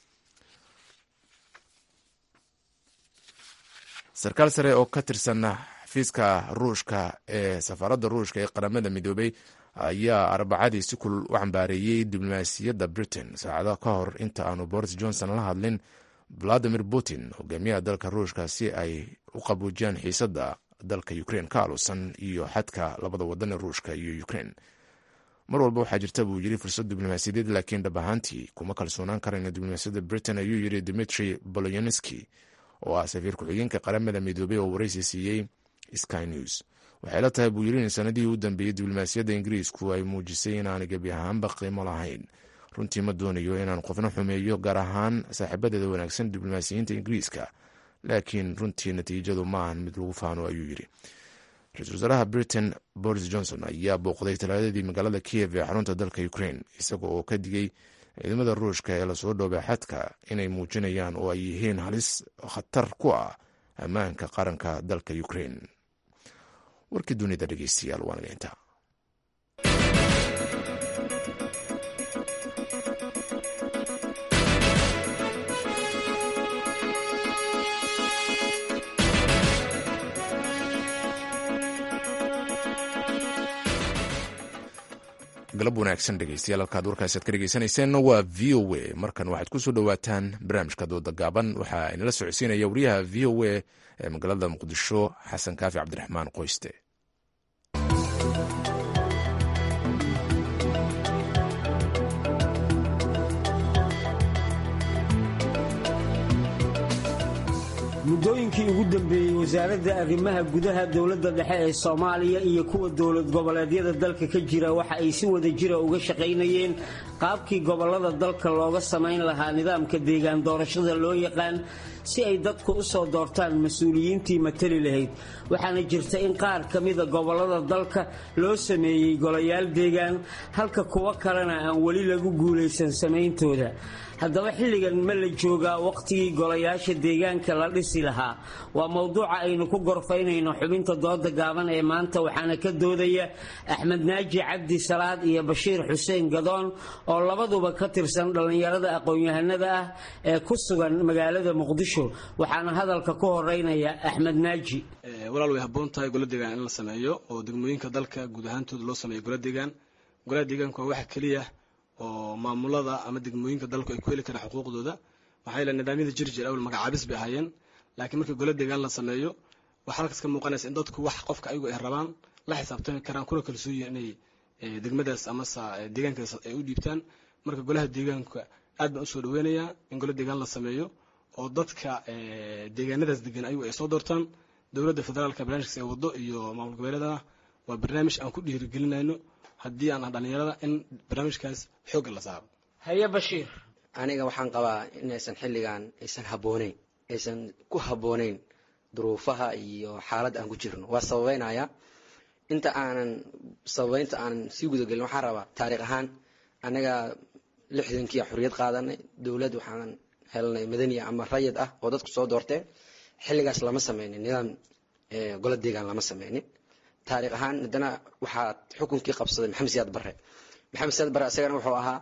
sarkaal sare oo ka tirsan xafiiska ruushka ee safaaradda ruushka ee qaramada midoobay ayaa arbacadii si kulul u cambaareeyey diblomaasiyadda britain saacado ka hor inta aanu boris johnson la hadlin valadimir putin hogaamiyaha dalka ruushka si ay u qabuujiyaan xiisadda dalka ukrain ka alusan iyo xadka labada wadan ee ruushka iyo ukrain mar walba waxaa jirta buu yiri fursad diblomaasiyadeed laakiin dhab ahaantii kuma kalsoonaan karayno diblomaasiyadda britain ayuu yiri dimitri bolonski oo ah safiir ku-xigeenka qaramada midoobey oo waraysi siiyey sky news waxay la tahay buu yiri in sanadihii u dambeeyey diblomaasiyadda ingiriisku ay muujisay inaanay gebi ahaanba qiimo lahayn runtii ma doonayo inaan qofna xumeeyo gaar ahaan saaxiibadeeda wanaagsan diblomaasiyiinta ingiriiska laakiin runtii natiijadu ma ahan mid lagu faano ayuu yiri ra-isul wasaaraha britain boris johnson ayaa booqday talaadadii magaalada kiev ee xarunta dalka ukrain isaga oo ka digay ciidamada ruushka ee lasoo dhoobay xadka inay muujinayaan oo ay yihiin halis khatar ku ah ammaanka qaranka dalka ukrain warkii dunida dhegeystayaal waa naga intaa galab wanaagsan dhegeystayaal halkaad warkaasi aad ka dhegeysanayseen waa v o a markan waxaad ku soo dhowaataan barnaamijka dooda gaaban waxaa inala socodsiinaya wariyaha v o a ee magaalada muqdisho xasan kaafi cabdiraxmaan qoyste muddooyinkii ugu dambeeyey wasaaradda arrimaha gudaha dowladda dhexe ee soomaaliya iyo kuwa dowlad goboleedyada dalka ka jira waxa ay si wada jira uga shaqaynayeen qaabkii gobollada dalka looga samayn lahaa nidaamka deegaan doorashada loo yaqaan si ay dadku u soo doortaan mas-uuliyiintii matali lahayd waxaana jirta in qaar ka mida gobollada dalka loo sameeyey golayaal deegaan halka kuwo kalena aan weli lagu guulaysan samayntooda haddaba xilligan ma la joogaa wakhtigii golayaasha deegaanka la dhisi lahaa waa mowduuca aynu ku gorfaynayno xubinta dooda gaaban ee maanta waxaana ka doodaya axmed naaji cabdi salaad iyo bashiir xuseen gadoon oo labaduba ka tirsan dhallinyarada aqoon-yahanada ah ee ku sugan magaalada muqdisho waxaana hadalka ku horeynaya axmed naaji walaal way habboon tahay gola deegaan in la sameeyo oo degmooyinka dalka guud ahaantooda loo sameeyo gola deegaan golaha deegaanku waa waxa keliya oo maamulada ama degmooyinka dalku ay ku heli karaan xuquuqdooda maxaa yeele nidaamyada jir jir awal magacaabis bay ahaayeen laakiin markii gola deegaan la sameeyo waxaa halkaas ka muuqanaysa in dadku wax qofka ayagu ay rabaan la xisaabtami karaan kuna kalsooyin inay degmadaas amase deegaankaas ay u dhiibtaan marka golaha deegaanka aad baan usoo dhaweynayaa in gola deegaan la sameeyo oo dadka deegaanadaas degan ayagu ay soo doortaan dowladda federaalka barnaamijkaas ay wado iyo maamul goboleedana waa barnaamij aan ku dhiirigelinayno haddii aan ah dhallinyarada in barnaamijkaas xoogga la saaro haye bashiir aniga waxaan qabaa inaysan xilligan aysan habbooneyn aysan ku habbooneyn duruufaha iyo xaaladda aan ku jirno waa sababeynaya inta aanan sababeynta aanan sii gudagelin waxaan rabaa taariikh ahaan anaga lixdankii xorriyad qaadanay dowlad waxaan helnay madaniya ama rayid ah oo dadku soo doorteen xilligaas lama sameynin nidaam golo deegaan lama sameynin taariikh ahaan haddana waxaa xukunkii qabsaday maxamed siyaad barre maxamed siyaad barre isagana wuxuu ahaa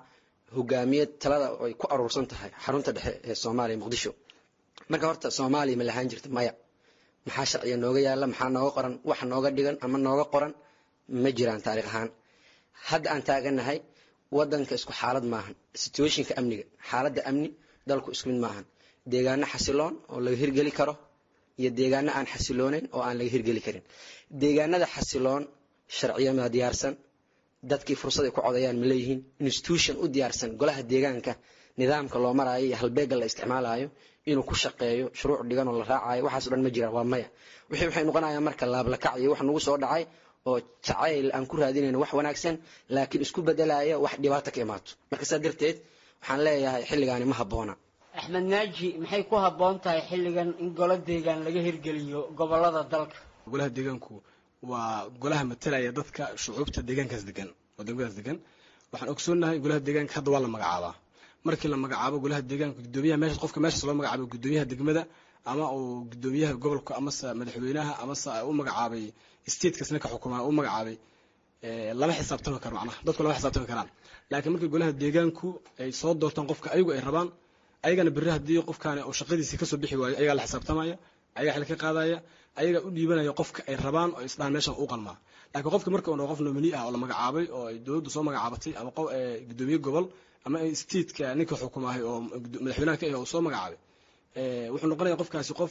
hogaamiye talada ay ku aruursan tahay xarunta dhexe ee soomaaliya muqdisho marka horta soomaaliya ma lahaan jirta maya maxaa sharciga nooga yaala maxaa nooga qoran wax nooga dhigan ama nooga qoran ma jiraan taariikh ahaan hadda aan taaganahay wadanka isku xaalad maahan situationka amniga xaaladda amni dalku isku mid maahan deegaano xasiloon oo laga hirgeli karo iyo deegaano aan xasilooneyn oo aan laga hirgeli karin deegaanada xasiloon sharciyama diyaarsan dadkii fursad ay ku codayaan ma leeyihiin institution u diyaarsan golaha deegaanka nidaamka loo maraayo iyo halbeega la isticmaalayo inuu ku shaqeeyo shuruuc dhigan oo la raacayo waxaas o dhan ma jiraan waa maya wixii waxay noqonayaan marka laablakac iyo wax nagu soo dhacay oo jacayl aan ku raadinayno wax wanaagsan laakiin isku bedelaya wax dhibaato ka imaato marka saa darteed waxaan leeyahay xilligaani ma habboona axmed naaji maxay ku habboon tahay xilligan in golo deegaan laga hirgeliyo gobolada dalka golaha deegaanku waa golaha matalaya dadka shucuubta deegaankaas degan oo degmadaas degan waxaan ogsoonahay golaha deegaanka hadda waa la magacaabaa markii la magacaabo golaha deegaanka gudoomiyaha meesha qofka meeshaas loo magacaabo gudoomiyaha degmada ama uu gudoomiyaha gobolka amase madaxweynaha amase u magacaabay statekas ninka xukumaa u magacaabay lama xisaabtami karo macnaha dadku lama xisaabtami karaan laakiin markii golaha deegaanku ay soo doortaan qofka ayagu ay rabaan ayagana berri haddii qofkaani uu shaqadiisii kasoo bixi waayo ayagaa la xisaabtamaya ayagaa xil ka qaadaya ayagaa u dhiibanaya qofka ay rabaan oo isdhaan meeshan u qalmaa laakiin qofka marka uu qof nomini ah oo la magacaabay oo ay dowladdu soo magacaabatay ama gudoomiye gobol ama stateka ninka xukumaahay oo madaxweynaha ka ah uu soo magacaabay wuxuu noqonaya qofkaasi qof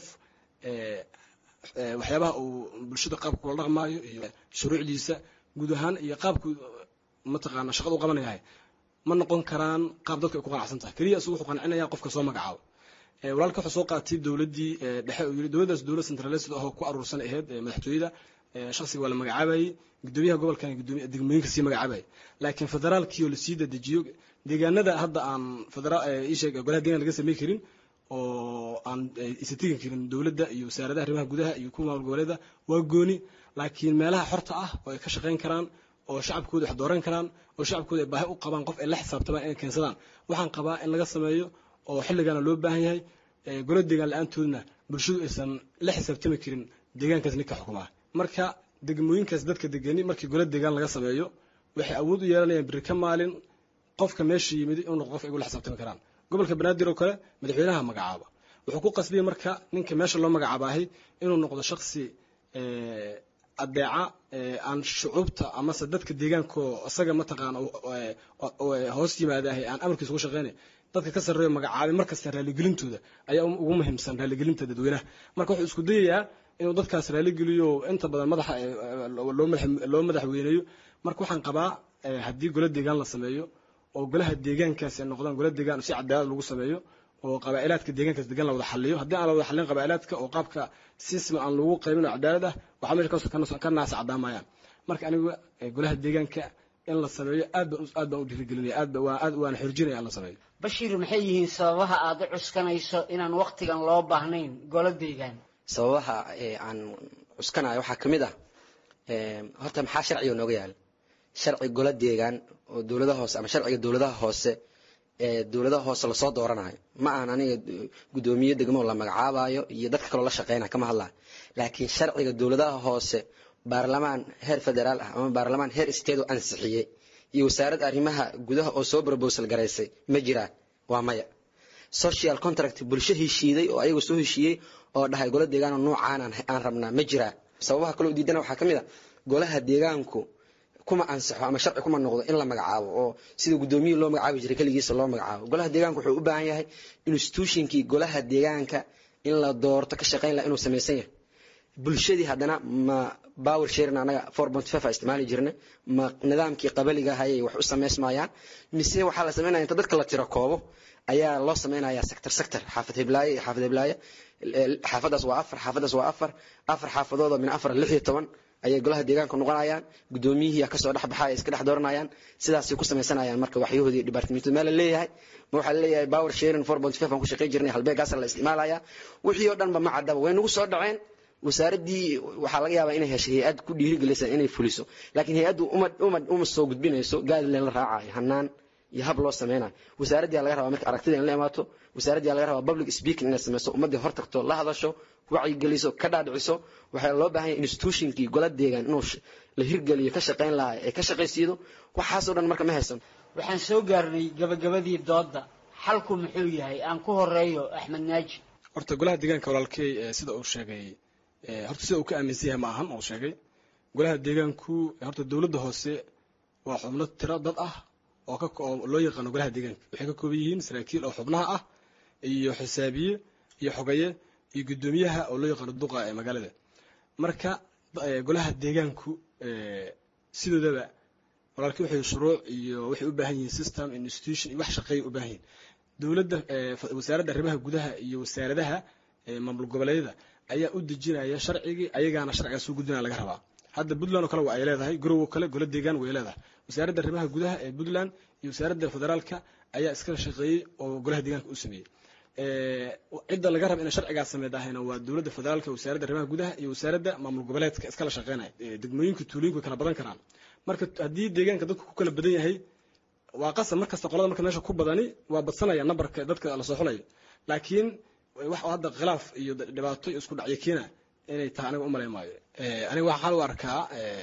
waxyaabaha uu bulshada qaabka kula dhaqmaayo iyo shuruucdiisa guud ahaan iyo qaabku mataqaana shaqada u qabanayahay ma noqon karaan qaab dadka ay ku qanacsan tahay keliya isagu wuxuu qancinaya qofka soo magacaabo walaalka wuxuu soo qaatay dowladdii dhexe uu yiri dowladdaas dowlad centralised ahoo ku aruursan ahayd madaxtooyada shaksiga waa la magacaabayey gudoomiyaha gobolkan gudoomiya degmooyinka sii magacaabayay laakiin federaalkii oo lasii dadejiyo deegaanada hadda aan federaal isheeg golaha deegaan laga samey karin oo aan isa tegi karin dowladda iyo wasaaradaha arrimaha gudaha iyo kuwa maamul goboleeda waa gooni laakiin meelaha xorta ah oo ay ka shaqayn karaan oo shacabkooda wax dooran karaan oo shacabkooda ay baahi u qabaan qof ay la xisaabtamaan inay keensadaan waxaan qabaa in laga sameeyo oo xilligaana loo baahan yahay golo deegaan la-aantoodna bulshadu aysan la xisaabtami karin deegaankaas ninka xukumaa marka degmooyinkaas dadka degani markii golo deegaan laga sameeyo waxay awood u yeelanayaan biri ka maalin qofka meesha yimid inuu noqdo qof ay ula xisaabtami karaan gobolka banaadir oo kale madaxweynaha magacaaba wuxuu ku qasbiyey marka ninka meesha loo magacaabahay inuu noqdo shaksi adeeca aan shucuubta amase dadka deegaanko isaga mataqaana hoos yimaadahay aan amarkiisa ugu shaqeynay dadka ka sarreeyo magacaabay markasta raalligelintooda ayaa ugu muhiimsan raaligelinta dadweynaha marka wuxuu isku dayayaa inuu dadkaas raaligeliyo inta badan madaxa loo madaxweyneeyo marka waxaan qabaa haddii golo deegaan la sameeyo oo golaha deegaankaasi ay noqdaan golo deegaan si cadaalad lagu sameeyo oo qabaa'ilaadka deegaankaas degan la wada xaliyo haddii aan la wada xalin qabaa'ilaadka oo qaabka sisma aan lagu qaybin oo cadaalad ah waxaa meesha kasoo ka naasa cadaamayaan marka anigu golaha deegaanka in la sameeyo aad baan aad baan u dhiirigelinaya aad ba waa aad waana xorjinaya in la sameeyo bashiir maxay yihiin sababaha aad u cuskanayso inaan waqtigan loo baahnayn golo deegaan sababaha aan cuskanayo waxaa ka mid ah horta maxaa sharciga nooga yaala sharci golo deegaan oo dowladaha hoose ama sharciga dowladaha hoose ee dowladaha hoose lasoo dooranayo ma ahan aniga gudoomiye degmo la magacaabayo iyo dadka kaloo la shaqeynaya kama hadlayo laakiin sharciga dowladaha hoose baarlamaan heer federaal ah ama baarlamaan heer state oo ansixiyey iyo wasaaradda arrimaha gudaha oo soo brobosal garaysay ma jiraan waa maya social contract bulsho heshiiday oo ayagu soo heshiiyey oo dhahay golo deegaanoo noocaan aan rabnaa ma jiraa sababaha kaloo diidana waxaa ka mid a golaha deegaanku kuma ansaxo ama sharci kuma noqdo in la magacaabo oo sida gudoomiyihii loo magacaabi jiray keligiisa loo magacaabo golaha deegaanka wuxuu u baahan yahay institutionkii golaha deegaanka in la doorto ka shaqeyn laha inuu samaysan yahay bulshadii haddana ma power sharing anaga four point five a isticmaali jirnay ma nidaamkii qabaliga hayay wax u samaysmayaan mise waxaa la samaynaya inta dadka la tiro koobo ayaa loo samaynayaa sector sector xaafad heblaaye iyo xaafad heblaaye xaafadaas waa afar xaafadaas waa afar afar xaafadooda min afar lix iyo toban ayay golaha deegaanka noqonayaan gudoomiyihii kasoo dhexbaxaya iska dhex dooranayaan sidaasay ku samaysanayaan marka waxyahoodii dhibaatamiintu meel la leeyahay ma waxaa laleeyahay power sharing four point five aan ku shaqayn jirnay halbeegaasa la isticmaalaya wixii oo dhanba ma caddaba way nagu soo dhaceen wasaaraddii waxaa laga yaabaa inay heshay hay-ad ku dhiirigelisa inay fuliso laakiin hay-addu uma uma uma soo gudbinayso gaadile la raacayo hanaan iyo hab loo sameynayo wasaaraddiyaa laga rabaa marka aragtida in la imaato wasaaraddiyaa laga rabaa public speaking inay sameyso ummaddii hor tagto la hadasho wacyigeliso ka dhaadhiciso waxaa loo baahan yahay institutionkii gola deegaan inuu la hirgeliyo ka shaqayn lahaa ee ka shaqaysiido waxaasoo dhan marka ma haysan waxaan soo gaarnay gabagabadii doodda xalku muxuu yahay aan ku horeeyo axmed naaji horta golaha deegaanka walaalkey sida uu sheegay horta sida uu ka aaminsan yahay ma ahan uu sheegay golaha deegaanku horta dowladda hoose waa xubno tiro dad ah oo ka oo loo yaqaano golaha deegaanka waxay ka kooban yihiin saraakiil oo xubnaha ah iyo xisaabiye iyo xogaye iyo guddoomiyaha oo loo yaqaano duqa ee magaalada marka golaha deegaanku sidoodaba walaalkii waxay shuruuc iyo waxay u baahan yihiin system institution iyo wax shaqeeya u baahan yihiin dowladda wasaaradda arrimaha gudaha iyo wasaaradaha maamul goboleedyada ayaa u dejinaya sharcigii ayagaana sharcigaa soo gudbinaya laga rabaa hadda puntland oo kale waa ay leedahay garow oo kale golo deegaan way leedahay wasaaradda arrimaha gudaha ee puntland iyo wasaaradda federaalka ayaa iskala shaqeeyey oo golaha deegaanka u sameeyey cidda laga raba inay sharcigaas sameydahayna waa dowladda federaalka wasaaradda arrimaha gudaha iyo wasaaradda maamul goboleedka iskala shaqeynaya degmooyinka tuulooyinka way kala badan karaan marka haddii deegaanka dadku ku kala badan yahay waa qasab markasta qolada marka meesha ku badani waa badsanaya nambarka dadka la soo xulayo laakiin wax hadda khilaaf iyo dhibaato iyo isku dhacyo keena inay tahay aniga umalay maayo aniga waxaan u arkaa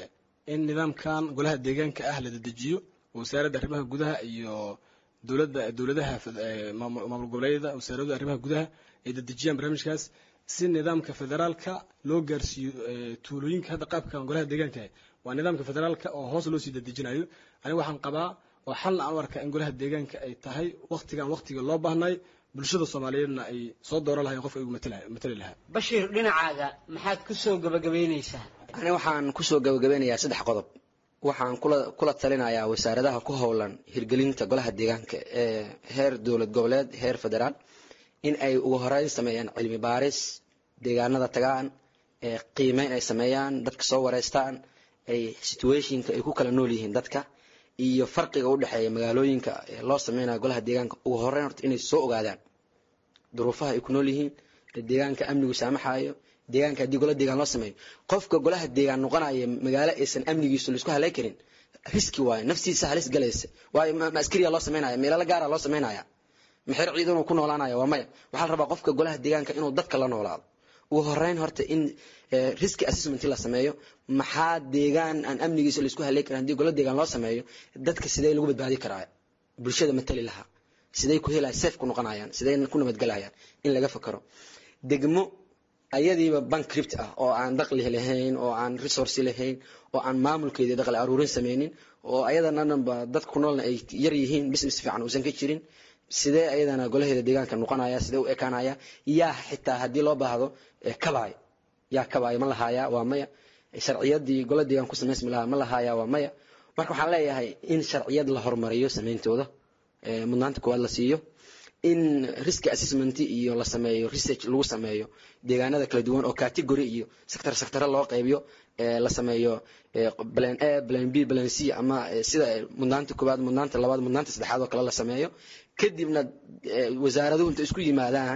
in nidaamkan golaha deegaanka ah la dedejiyo wasaaradda arrimaha gudaha iyo dowladda dowladaha maamul goboleedyada wasaaradda arrimaha gudaha ay dedejiyaan barnaamijkaas si nidaamka federaalka loo gaarsiiyo tuulooyinka hadda qaabkan golaha deegaanka waa nidaamka federaalka oo hoos loo sii dedejinayo aniga waxaan qabaa oo xalna aan u arkaa in golaha deegaanka ay tahay waktigan waktiga loo baahnay bulshada soomaaliyeedna ay soo dooran lahayn qofka igu matali lahaa bashiir dhinacaaga maxaad ku soo gabagabaynaysaa ani waxaan kusoo gabagabeynayaa saddex qodob waxaan kula kula talinayaa wasaaradaha ku howlan hirgelinta golaha deegaanka ee heer dowlad goboleed heer federaal in ay ugu horeyn sameeyaan cilmi baaris deegaanada tagaan ee qiimeyn ay sameeyaan dadka soo wareystaan ay situationka ay ku kala nool yihiin dadka iyo farqiga u dhexeeya magaalooyinka ee loo sameynayo golaha deegaanka ugu horeyn horta inay soo ogaadaan duruufaha ay ku nool yihiin deegaanka amnigu saamaxayo deegaanka haddii gola deegaan loo sameeyo qofka golaha deegaan noqonaya magaalo aysan amnigiisu laisku halay karin riski waayo naftiisa halis galaysa waayo ma askariya loo sameynaya meelala gaara loo sameynaya maxer ciidan uu ku noolaanaya waa maya waxaa la rabaa qofka golaha deegaanka inuu dadka la noolaado ugu horeyn horta in riski assessment la sameeyo maxaa deegaan aan amnigiisa laisku halay karin haddii gola deegaan loo sameeyo dadka sidee lagu badbaadi karaa bulshada matali lahaa siday ku helaya safe ku noqonayaan siday ku nabadgelayaan in laga fakaro degmo ayadiiba bankript ah oo aan daqli lahayn oo aan resource lahayn oo aan maamulkeedii daqli aruurin sameynin oo ayadana dhanba dadka ku noolna ay yar yihiin business fiican uusan ka jirin sidee ayadana golaheeda deegaanka noqonaya sidee u ekaanaya yaa xitaa haddii loo baahdo kabaay yaa kabaay ma lahaaya waa maya sharciyadii gola deegaan ku samaysmi lahaa ma lahaaya waa maya marka waxaan leeyahay in sharciyad la hormariyo sameyntooda mudnaanta koowaad la siiyo in risk assessment iyo la sameeyo research lagu sameeyo deegaanada kala duwan oo category iyo sector sector loo qaybiyo la sameeyo plan A plan B plan C ama sida mudnaanta koowaad mudnaanta labaad mudnaanta saddexaad oo kale la sameeyo kadibna wasaaraduhu inta isku yimaadaan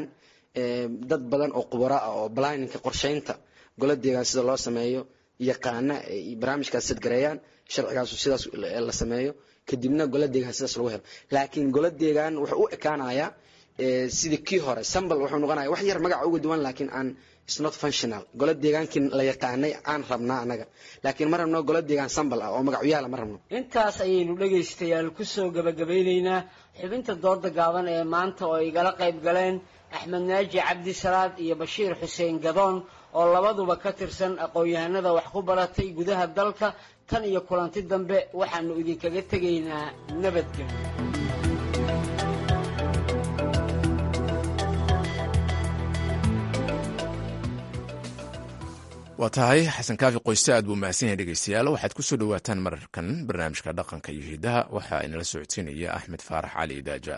dad badan oo khubaro ah oo planninka qorsheynta gola deegaan sida loo sameeyo yaqaana barnaamijkaas sadgareeyaan sharcigaasu sidaas la sameeyo kadibna gola deegaan sidaas lagu helo laakiin gola deegaan wuxuu u ekaanayaa sidii kii hore sambal wuxuu noqonaya wax yar magaca uga duwan laakiin aan is not functional gola deegaankii la yaqaanay aan rabnaa annaga laakiin ma rabno gola deegaan sambal ah oo magacyaala ma rabno intaas ayaynu dhegaystayaal ku soo gabagabeynaynaa xubinta dooda gaaban ee maanta oo igala qayb galeen axmed naaji cabdi salaad iyo bashiir xuseen gadoon oo labaduba ka tirsan aqoon-yahanada wax ku baratay gudaha dalka tan iyo kulanti dambe waxaanu idinkaga tegaynaa nabadgelyo waa tahay xasan kaafi qoyste aad buu mahadsan yahay dhegeystayaal waxaad ku soo dhowaataan mararkan barnaamijka dhaqanka iyo hidaha waxaa inala socodsiinaya axmed faarax cali daaja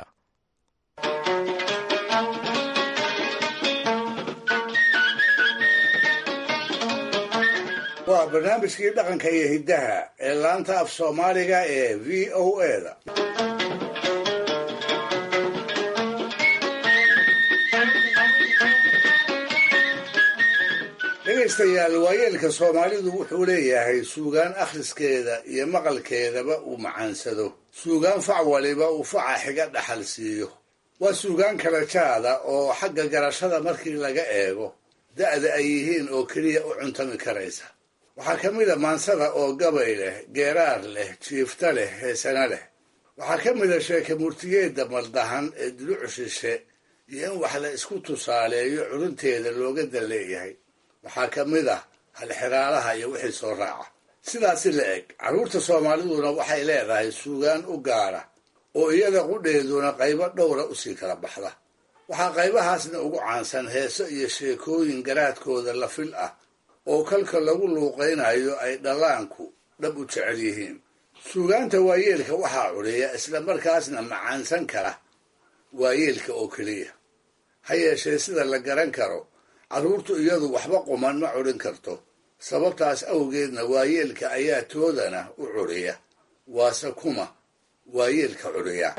waa barnaamijkii dhaqanka iyo hiddaha ee laanta af soomaaliga ee v o eda dhegaystayaal waayeelka soomaalidu wuxuu leeyahay suugaan akhriskeeda iyo maqalkeedaba uu macaansado suugaan fac waliba uu faca xiga dhaxal siiyo waa suugaan kala jaada oo xagga garashada markii laga eego da'da ay yihiin oo keliya u cuntami karaysa waxaa ka mid a maansada oo gabay leh geeraar leh jiifta leh heesana leh waxaa ka mid a sheeke murtiyeedda maldahan ee duluc shishe iyo in wax la isku tusaaleeyo curunteeda looga dan leeyahay waxaa ka mid ah halxiraalaha iyo wixii soo raaca sidaasi la eg carruurta soomaaliduna waxay leedahay suugaan u gaara oo iyada qudheeduna qaybo dhowra usii kala baxda waxaa qaybahaasna ugu caansan heeso iyo sheekooyin garaadkooda la fil ah oo kalka lagu luuqaynayo ay dhallaanku dhab u jecel yihiin suugaanta waayeelka waxaa cudhiya isla markaasna macaansan kara waayeelka oo keliya ha yeeshee sida la garan karo carruurtu iyadu waxba quman ma cudhin karto sababtaas awgeedna waayeelka ayaa toodana u cudhiya waase kuma waayeelka cudhiya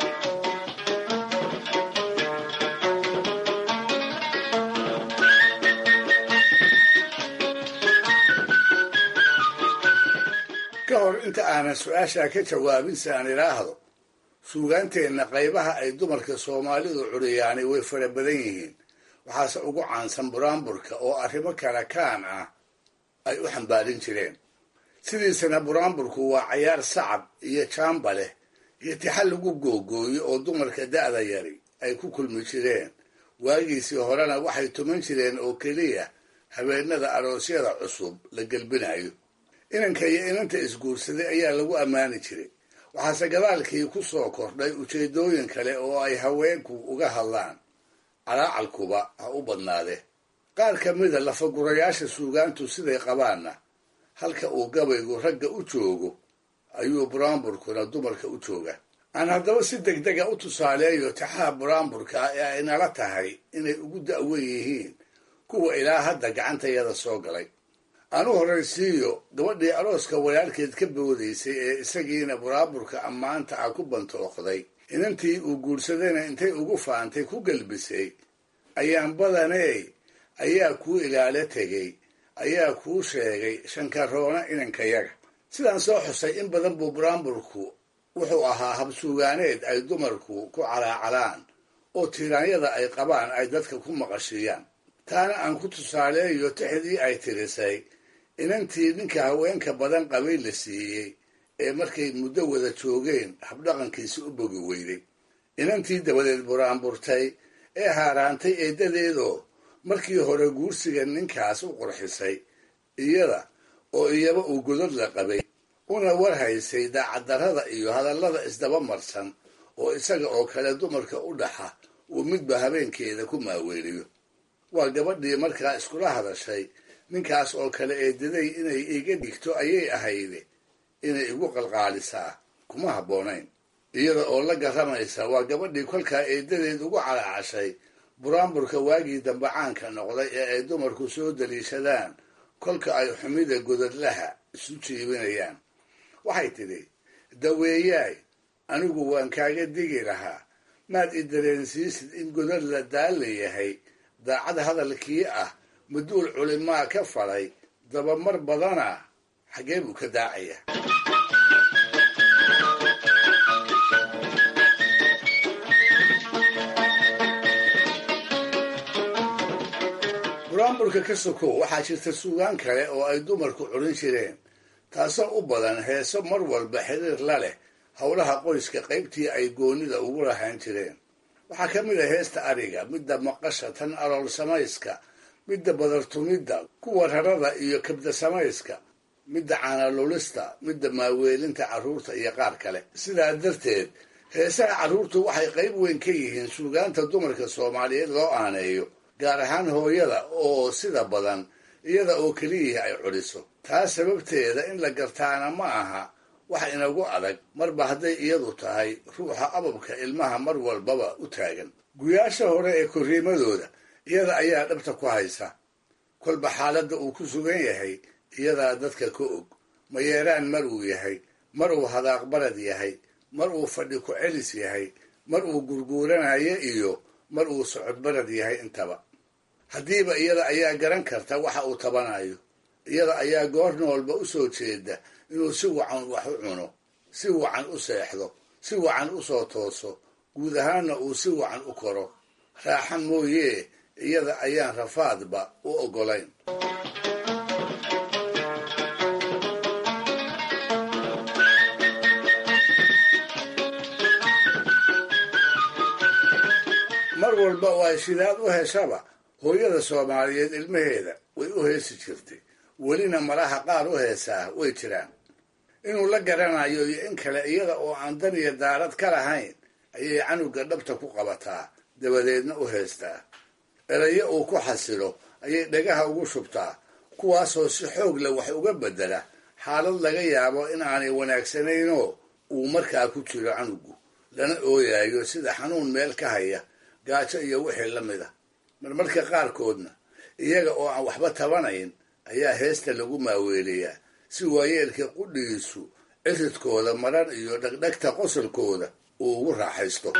ka hor inta aanan su-aashaa ka jawaabin si aan idhaahdo suugaanteenna qaybaha ay dumarka soomaalidu cudhiyaani way fara badan yihiin waxaase ugu caansan buraanburka oo arrimo kala kaan ah ay u xambaarin jireen sidiisana buraanburku waa cayaar sacab iyo jaamba leh iyo tixal lagu googooyo oo dumarka da'da yari ay ku kulmi jireen waagiisii horena waxay tuman jireen oo keliya habeenada aroosyada cusub la gelbinayo inanka iyo inanta isguursaday ayaa lagu ammaani jiray waxaase gadaalkii ku soo kordhay ujeedooyin kale oo ay haweenku uga hadlaan calaacalkuba ha u badnaade qaar ka mida lafagurayaasha suugaantu siday qabaanna halka uu gabaygu ragga u joogo ayuu buraanburkuna dumarka u jooga aan haddaba si degdega u tusaaleeyo tixaha buraanburka ah ee ay nala tahay inay ugu da'wen yihiin kuwa ilaa hadda gacantayada soo galay aan u horraysiiyo gabadhii arooska walaalkeed ka boodaysay ee isagiina buraanburka ammaanta ah ku bantooqday inantii uu guursadayna intay ugu faantay ku gelbisay ayaan badaney ayaa kuu ilaalo tegey ayaa kuu sheegay shankaroona inankayaga sidaan soo xusay in badan buu buraanburku wuxuu ahaa habsuugaaneed ay dumarku ku calaacalaan oo tiiraanyada ay qabaan ay dadka ku maqashiiyaan taana aan ku tusaaleeyo tixdii ay tirisay inantii ninka haweenka badan qabay la siiyey ee markay muddo wada joogeen habdhaqankiisi u bogi weyday inantii dabadeed buraanburtay ee haaraantay eeddadeedoo markii hore guursiga ninkaas u qurxisay iyada oo iyaba uu godod la qabay una war haysay daacaddarrada iyo hadallada isdaba marsan oo isaga oo kale dumarka u dhaxa uu midba habeenkeeda ku maaweeliyo waa gabadhii markaa iskula hadashay ninkaas oo kale eedaday inay iga dhigto ayay ahayde inay igu qalqaalisaa kuma habboonayn iyada oo la garamaysa waa gabadhii kolkaa eedadeed ugu calaacashay buraanburka waagii dambe caanka noqday ee ay dumarku soo daliishadaan kolka ay xumida godadlaha isu jiibinayaan waxay tidhi daweeyaay anigu waan kaaga digi lahaa maad i dareensiisid in godad la daalla yahay daacad hadalkii ah maduul culimaa ka falay dabamar badana xaggee buu ka daacaya buraanburka ka sokow waxaa jirta suugaan kale oo ay dumarku curin jireen taasoo u badan heeso mar walba xiriir la leh howlaha qoyska qaybtii ay goonnida ugu lahaan jireen waxaa ka mid a heesta ariga midda maqasha tan alool samayska midda badartumidda kuwa rarada iyo kabda samayska midda caanalulista midda maaweelinta carruurta iyo qaar kale sidaa darteed heesaha carruurtu waxay qayb weyn ka yihiin suugaanta dumarka soomaaliyeed loo aaneeyo gaar ahaan hooyada oo sida badan iyada oo keliyihii ay cudhiso taas sababteeda in la gartaana ma aha wax inagu adag marba hadday iyadu tahay ruuxa ababka ilmaha mar walbaba u taagan guyaasha hore ee korriimadooda iyada ayaa dhabta ku haysa kolba xaaladda uu ku sugan yahay iyadaa dadka ka og mayeeraan mar uu yahay mar uu hadaaqbarad yahay mar uu fadhi ku celis yahay mar uu gurguuranayo iyo mar uu socodbarad yahay intaba haddiiba iyada ayaa garan karta waxa uu tabanayo iyada ayaa goorna walba u soo jeeda inuu si wacan wax u cuno si wacan u seexdo si wacan u soo tooso guud ahaanna uu si wacan u koro raaxa mooyee iyada ayaan rafaadba u oggolayn mar walba oo ay shidaad u heshaba hooyada soomaaliyeed ilmaheeda way u heesi jirtay welina malaha qaar u heesaa way jiraan inuu la garanayo iyo in kale iyada oo aan dan iyo daarad ka lahayn ayay canuga dhabta ku qabataa dabadeedna u heestaa erayo uu ku xasilo ayay dhagaha ugu shubtaa kuwaasoo si xoog leh wax uga beddela xaalad laga yaabo in aanay wanaagsanaynoo uu markaa ku jiro canugu lana ooyayo sida xanuun meel ka haya gaajo iyo wixii la mid a marmarka qaarkoodna iyaga oo aan waxba tabanayn ayaa heesta lagu maaweeliyaa si waayeelka qudhigiisu ciridkooda maran iyo dhegdhegta qosolkooda uu ugu raaxaysto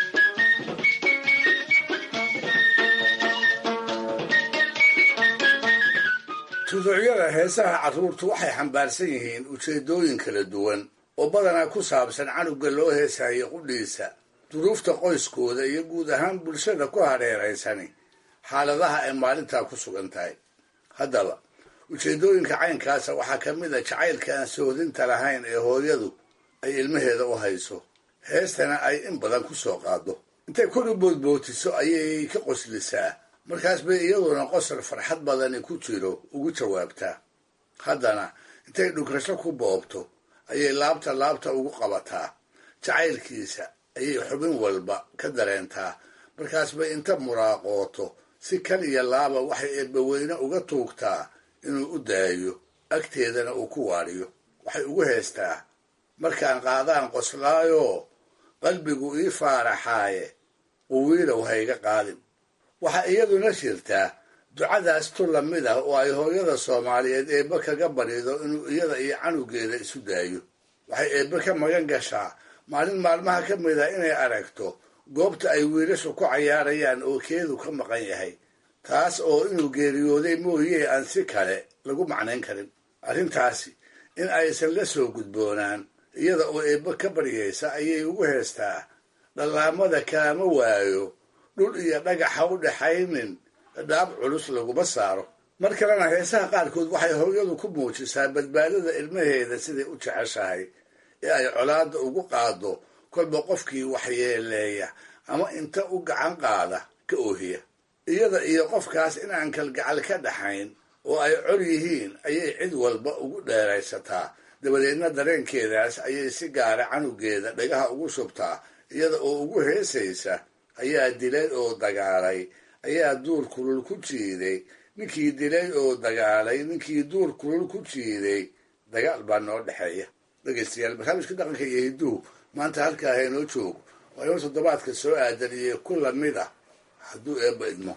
tuducyada heesaha carruurtu waxay xambaarsan yihiin ujeeddooyin kala duwan oo badanaa ku saabsan canuga loo heesayo qudhiisa duruufta qoyskooda iyo guud ahaan bulshada ku hareeraysani xaaladaha ay maalintaa ku sugan tahay haddaba ujeeddooyinka caynkaasa waxaa ka mid a jacaylka aan soodinta lahayn ee hooyadu ay ilmaheeda u hayso heestana ay in badan ku soo qaado intay kor u boodbootiso ayay ka qoslisaa markaas bay iyaduna qosol farxad badani ku jiro ugu jawaabtaa haddana intay dhugrasho ku boobto ayay laabta laabta ugu qabataa jacaylkiisa ayay xubin walba ka dareentaa markaas bay inta muraaqooto si kal iyo laaba waxay eebbaweyne uga tuugtaa inuu u daayo agteedana uu ku waadhiyo waxay ugu heestaa markaan qaadaan qoslaayoo qalbigu ii faaraxaaye quwiilow hayga qaadin waxaa iyaduna jirtaa ducadaas tu lamid ah oo ay hooyada soomaaliyeed eebbe kaga barido inuu iyada iyo canugeeda isu daayo waxay eebbe ka magan gashaa maalin maalmaha ka mid a inay aragto goobta ay wiilashu ku cayaarayaan oo keedu ka maqan yahay taas oo inuu geeriyooday mooyee aan si kale lagu macnayn karin arrintaasi in aysan la soo gudboonaan iyada oo eebbe ka baryaysa ayay ugu heestaa dhallaamada kaama waayo dhul iyo dhagaxa u dhaxaynin dhaab culus laguma saaro mar kalena heesaha qaarkood waxay hooyadu ku muujisaa badbaadada ilmaheeda siday u jeceshahay ee ay colaadda ugu qaado kolba qofkii waxyeeleeya ama inta u gacan qaada ka oohiya iyada iyo qofkaas in aan kalgacal ka dhaxayn oo ay col yihiin ayay cid walba ugu dheeraysataa dabadeedna dareenkeedaas ayay si gaara canugeeda dhagaha ugu shubtaa iyada oo ugu heesaysa ayaa dilay oo dagaalay ayaa duur kulul ku jiiday ninkii dilay oo dagaalay ninkii duur kulul ku jiiday dagaal baa noo dhexeeya dhegaystayaal barnaamijka dhaqanka iyo hidduhu maanta halkaa haynoo joogo waa inuu toddobaadka soo aadan iyo ku lamid ah hadduu eebba idmo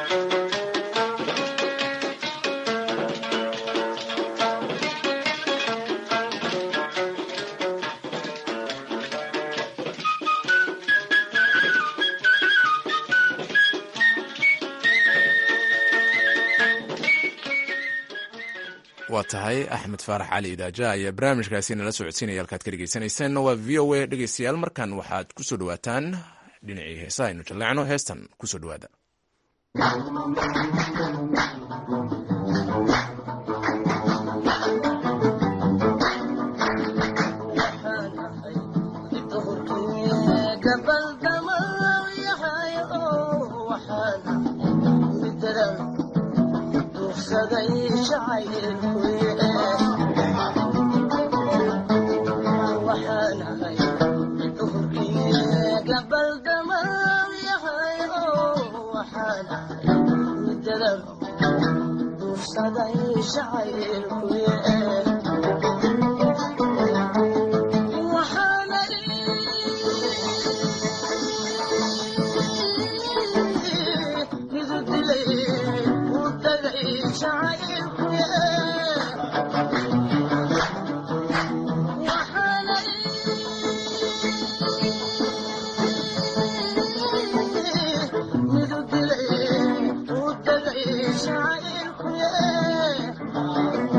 waa tahay axmed faarax cali idaaja ayaa barnaamijkaasi nala socodsiinaya halkaad ka dhegeysanaysaanna waa v o a dhegeystayaal markan waxaad kusoo dhawaataan dhinacii heesaha aynu jalleecno heestan kusoo dhawaada Yeah.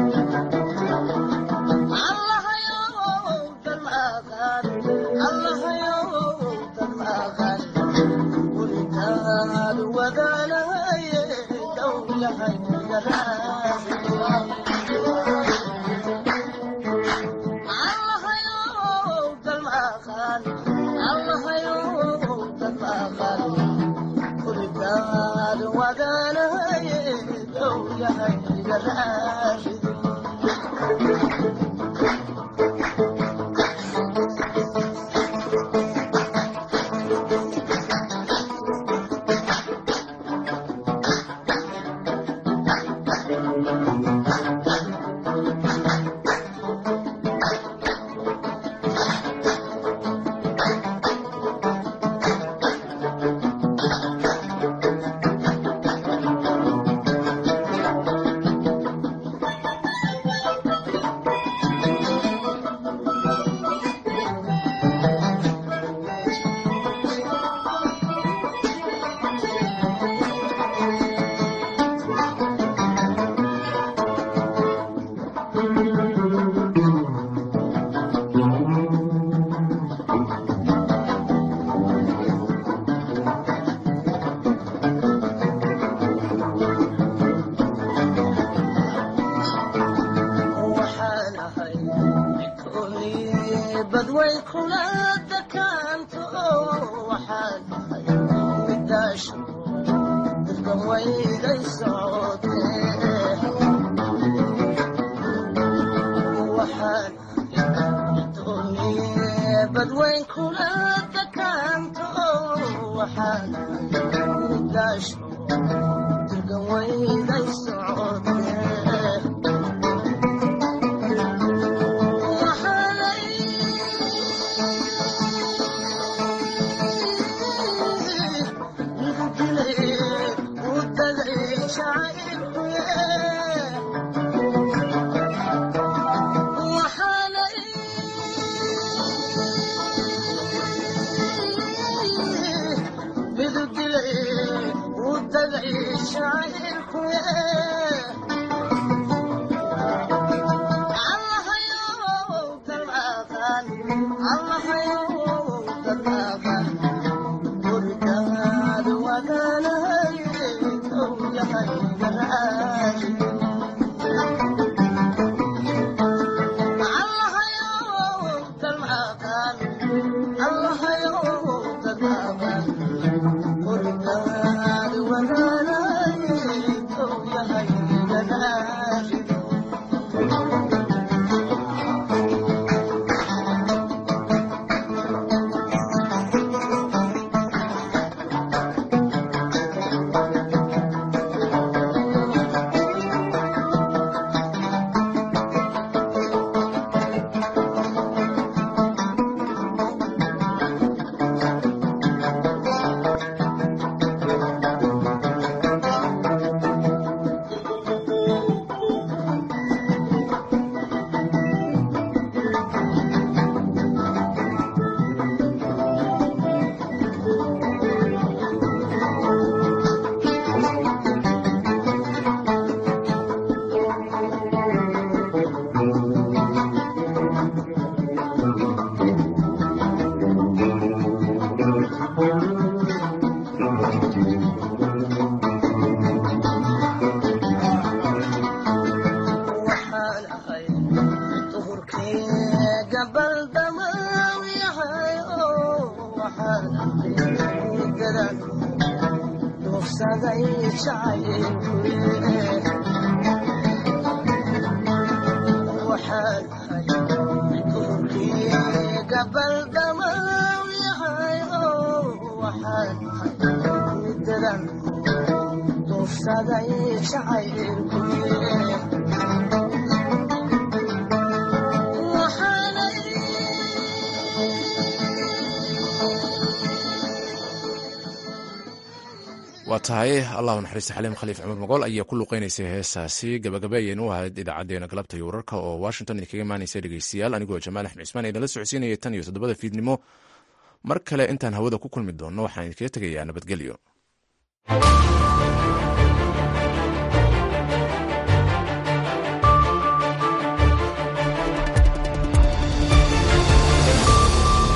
waa tahay allahu naxariista xaliim khaliif cumar mogool ayaa ku luqeynaysay heesaasi gabagabeeyeen u ahayd idaacadeena galabta iyo wararka oo washington idinkaga imaanaysa dhegeystayaal anigoo jamaal axmed cismaan idinla socodsiinaya tan iyo toddobada fiidnimo mar kale intaan hawada ku kulmi doonno waxaan idinkaga tegayaa nabadgelyo